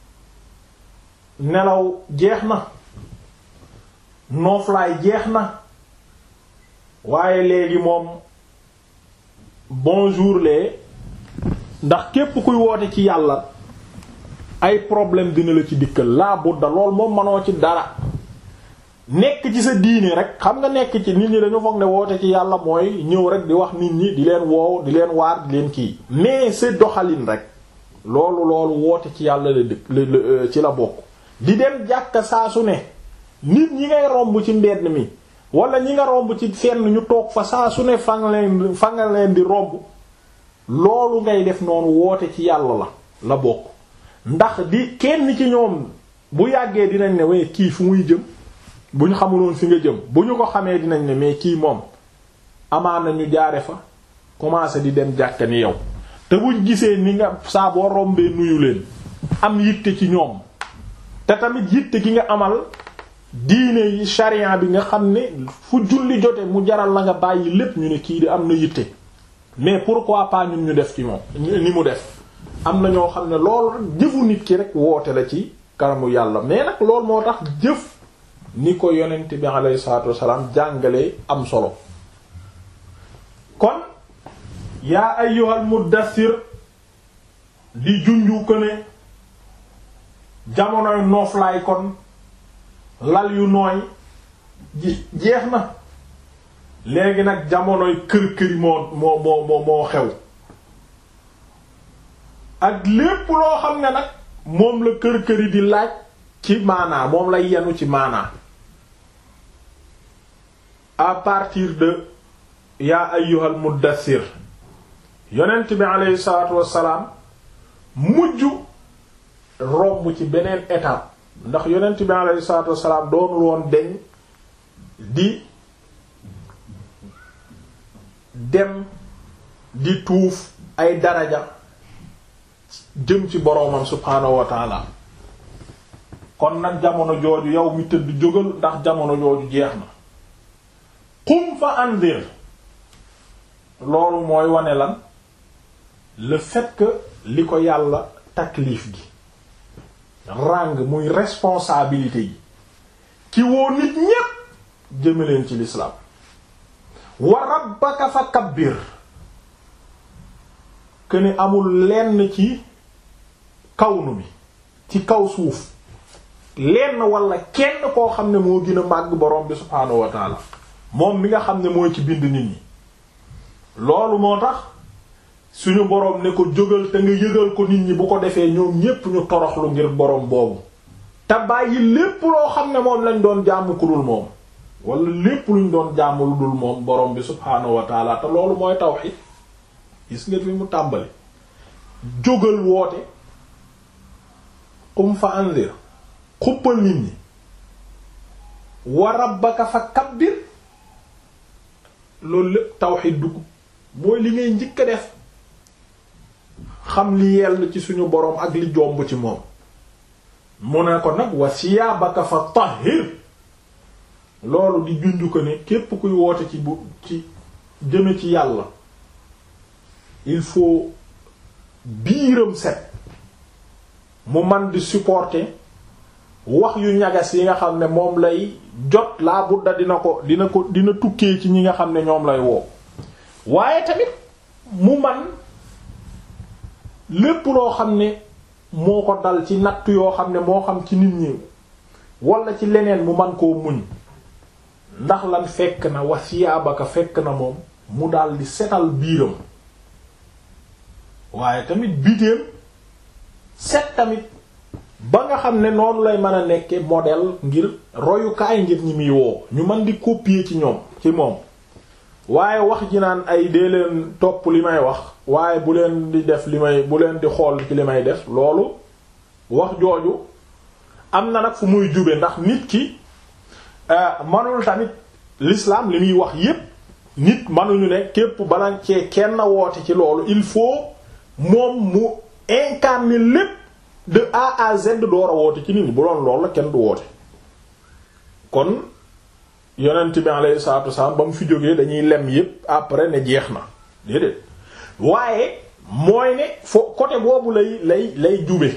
A: nelaw jeex na nooflaay jeex na waaye léegi moom bonjour lee ndax képp kuy woote ci yàlla ay problème dina la ci dikkal laa budda lool moom manoo ci dara nekk ci sa diine rek xam nga nekk ci nit ñi dañu foog ne woote ci yàlla mooy ñëw rek di wax nit ñi di leen woow di leen waar di leen kii mais c'est doxalin rek loolu loolu woote ci yàlla la dëkk ci la bokk di dem jàkka saa su ne nit ñi ngay romb ci mbedd mi wala ñi nga romb ci fenn ñu toog fa saa su ne fa nga leen fa nga leen di romb loolu ngay def noonu woote ci yàlla la la bokk ndax di kenn ci ñoom bu yàggee dinañ ne waaye kii fu muy jëm bu ñu xamuloon fi nga jëm bu ñu ko xamee dinañ ne mais kii moom amaana ñu jaare fa commencé di dem jàkka ni yow te buñ gisee ni nga saa boo rombee nuyu leen am yitte ci ñoom te tamit yitte gi nga amal diine yi sharia bi nga xam ne fu julli jote mu jaral la nga bàyyi lépp ñu ne kii di am na yitte mais pourquoi pas ñun ñu def ci moom ni mu def am na ñoo xam ne loolu rek jëfu nit ki rek woote la ci kanamu yàlla mais nag loolu moo tax jëf ni ko yonent bi alayhi salaatu wassalaam jàngalee am solo kon yaa ayyuhal muddathir di junju ko ne jamonoy nooflaay kon lal yu nooy ji jeex na léegi nag jamonoy kër-këri moo moo moo moo xew ak lépp loo xam ne nag moom la kër-këri di laaj ci maanaa moom lay yenu ci maanaa à partir de yaa ayyuhal muddathir yonent bi aleyhi salaatu wassalaam mujj romb ci beneen étape ndax yonent bi aleyhi salaatu wassalaam doonul woon deñ di dem di tuuf ay daraja jëm ci boroomam subhaanahu wa taala kon nag jamono jooju yow mi tëdd jógal ndax jamono jooju jeex na qum fa andir loolu mooy wane lan le fait que li ko yàlla taklif gi ràng muy responsabilité yi ki woo nit ñépp jëmaleen ci l'islam wa rabbaka fa kabbir que ni amul lenn ci kawnu bi ci kaw suuf lenn wala kenn koo xam ne moo gën a màgg borom bi subhaanahu wa taala moom mi nga xam ne mooy ci bind nit ñi loolu moo tax suñu boroom ne ko jógal te nga yëgal ko nit ñi bu ko defee ñoom ñépp ñu toroxlu ngir boroom boobu te bàyyi lépp loo xam ne moom lañ doon jaamu ku dul moom wala lépp luñ doon jaamu lu dul moom boroom bi subhaanahu wa taala te loolu mooy tawhid gis nga fi mu tàmbali jógal woote qum fa anzir xuppal nit ñi wa rabbaka fa kabbir loolu lépp tawhid dugg mooy li ngay njëkk a def xam li yell ci suñu boroom ak li jomb ci moom mu ne ko nag wa siyaabaka fa tahhir loolu di junj ko ne képp kuy woote ci bu ci jëme ci yàlla il faut biiram set mu man di supporter wax yu ñagas yi nga xam ne moom lay jot laa budda dina ko dina ko dina tukkee ci ñi nga xam ne ñoom lay woo waaye tamit mu man lépp loo xam ne moo ko dal ci natt yoo xam ne moo xam ci nit ñi wala ci leneen mu man koo muñ ndax lan fekk na wasiyaabaka fekk na moom mu dal di setal biiram waaye tamit bitéem set tamit ba nga xam ne noonu lay mën a nekke modèle ngir royukaay ngir ñi muy woo ñu mën di copier ci ñoom ci moom waaye wax ji naan ay dee leen topp li may wax waaye bu leen di def li may bu leen di xool ci li may def loolu wax jooju am na nag fu muy jube ndax nit ki manul tamit l'islam li muy wax yépp nit manuñu ne képp bala cee kenn woote ci loolu il faut moom mu incarner lépp de A à Z door a woote ci nit ñi bu doon loolu la kenn du woote kon yonent bi alayhi salaatu wasalaam ba mu fi jógee dañuy lem yépp après ne jeex na déedéet waaye mooy ne fo côté boobu lay lay lay jube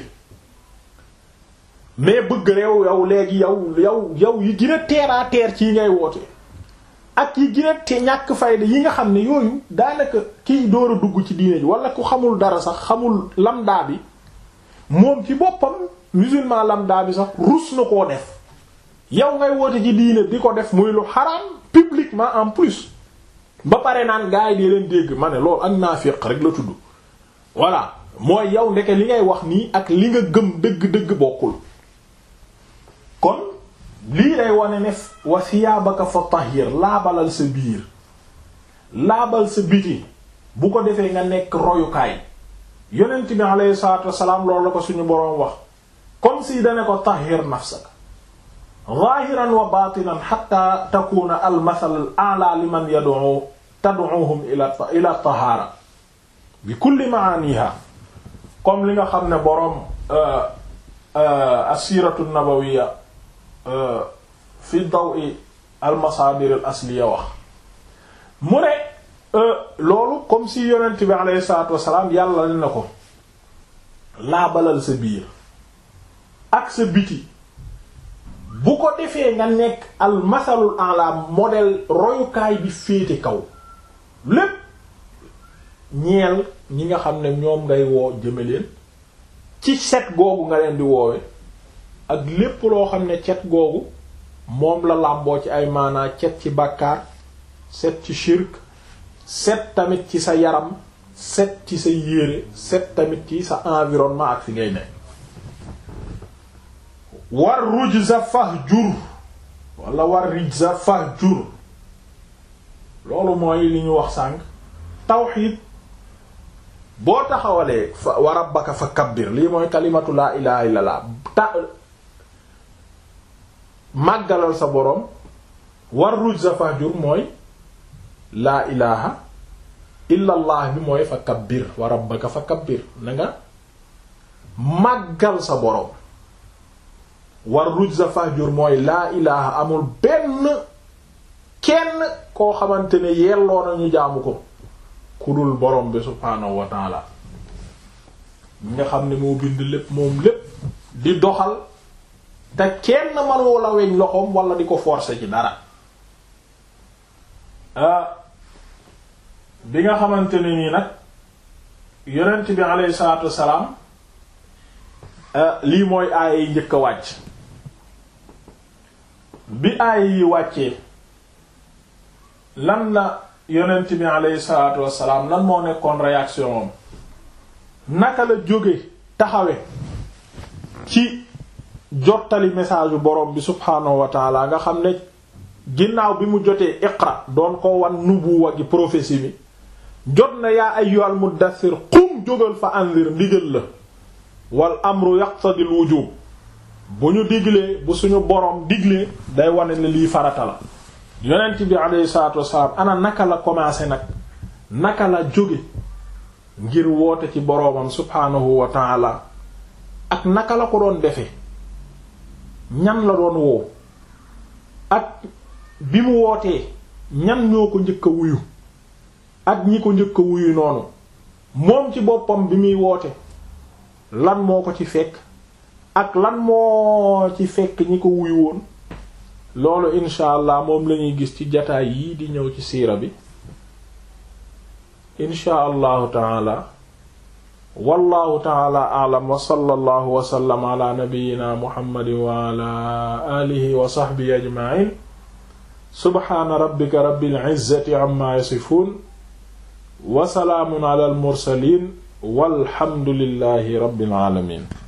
A: mais bëgg réew yow léegi yow yow yow yi gën a terre à terre ci ngay woote ak yi gën a te ñàkk fayda yi nga xam ne yooyu daanaka kiy door a dugg ci diine ji wala ku xamul dara sax xamul lambda bi moom ci boppam musulman lambda bi sax rus na koo def yow ngay woote ci diine di ko def muy lu xaraam publiquement en plus ba pare naan gars yi di leen dégg ma ne loolu ak naafiq rek la tudd voilà mooy yow ndeke li ngay wax nii ak li nga gëm dëgg-dëgg bokkul kon lii lay wane ne wa siyaabaka fa tahir laabalal sa biir laabal sa biti bu ko defee nga nekk royukaay yonent bi alayhi salaatu wassalaam loolu la ko suñu boroom wax comme si dane ko tahir nafsaka zahiran wa batinan hatta takuna al masal al a'la liman yad'u tad'uhum ila ila tahara bi kulli ma'aniha comme li nga xam ne boroom asiratu nabawiyya fi dawi al masadir al asliya wax mu ne loolu comme si yonent bi alayhi salatu wasalaam yàlla na ko laabalal sa biir ak sa biti bu ko defee nga nekk al masalul a'la modèle royukaay bi féete kaw lépp ñeel ñi nga xam ne ñoom ngay woo jëme leen ci set googu nga leen di woowe ak lépp loo xam ne cet googu moom la làmboo ci ay maanaa cet ci bàkkaar set ci shirk set tamit ci sa yaram set ci sa yére set tamit ci sa environnement ak fi ngay ne war rujza fahjur wala war rijza fahjur loolu mooy li ñu wax sànq tawxiid boo taxawalee fa wa rabbaka fa kabbir lii mooy kalimatu laa ilaha illa llah ta màggalal sa boroom war rujza fahjur mooy laa ilaha illa allah bi mooy fa kabbir wa rabbaka fa kabbir na nga màggal sa boroom war rujza fahjur mooy laa ilaha amul benn kenn koo xamante ne yelloo nañu jaamu ko ku dul borom bi subhaanahu wa taala nga xam ne moo bind lépp moom lépp di doxal te kenn mënoo la weñ loxoom wala di ko forcer ci dara bi nga xamante ne nii nag yonent bi alayhi salaatu wassalaam lii mooy aaya yi njëkk a wàcc bi aaya yi wàccee lan la yonent bi alayhi salaatu wassalaam lan moo nekkoon réaction am naka la jóge taxawe ci jottali message bu borom bi subhaanahu wa taala nga xam ne ginnaaw bi mu jotee iqra doon ko wan nubuwa gi prophétie bi jot na yaa ayyuhal muddaththir qum jógal fa anzir ndigal la wal amru yaqtadil wujub bu ñu diglee bu suñu borom diglee day wane ne lii farata la yonent bi alayhi salaatu wassalaam ana naka la commencé nag naka la jóge ngir woote ci boroomam subhaanahu wa taala ak naka la ko doon defe ñan la doon woo ak bi mu wootee ñan ñoo ko njëkk a wuyu ak ñi ko njëkk a wuyu noonu moom ci boppam bi muy woote lan moo ko ci fekk ak lan moo ci fekk ñi ko wuyu woon loolu incha allah moom lañuy gis ci jataay yii di ñëw ci siira bi incha allahu taala wallahu taala aalam wa sallallahu wa sallam ala nabiyyina muhammadin wa ala alihi wa sahbihi ajma'in subhaana rabbika rabbil izzati amma yasifun wa salaamun ala al mursalin walhamdulillahi rabbil alamin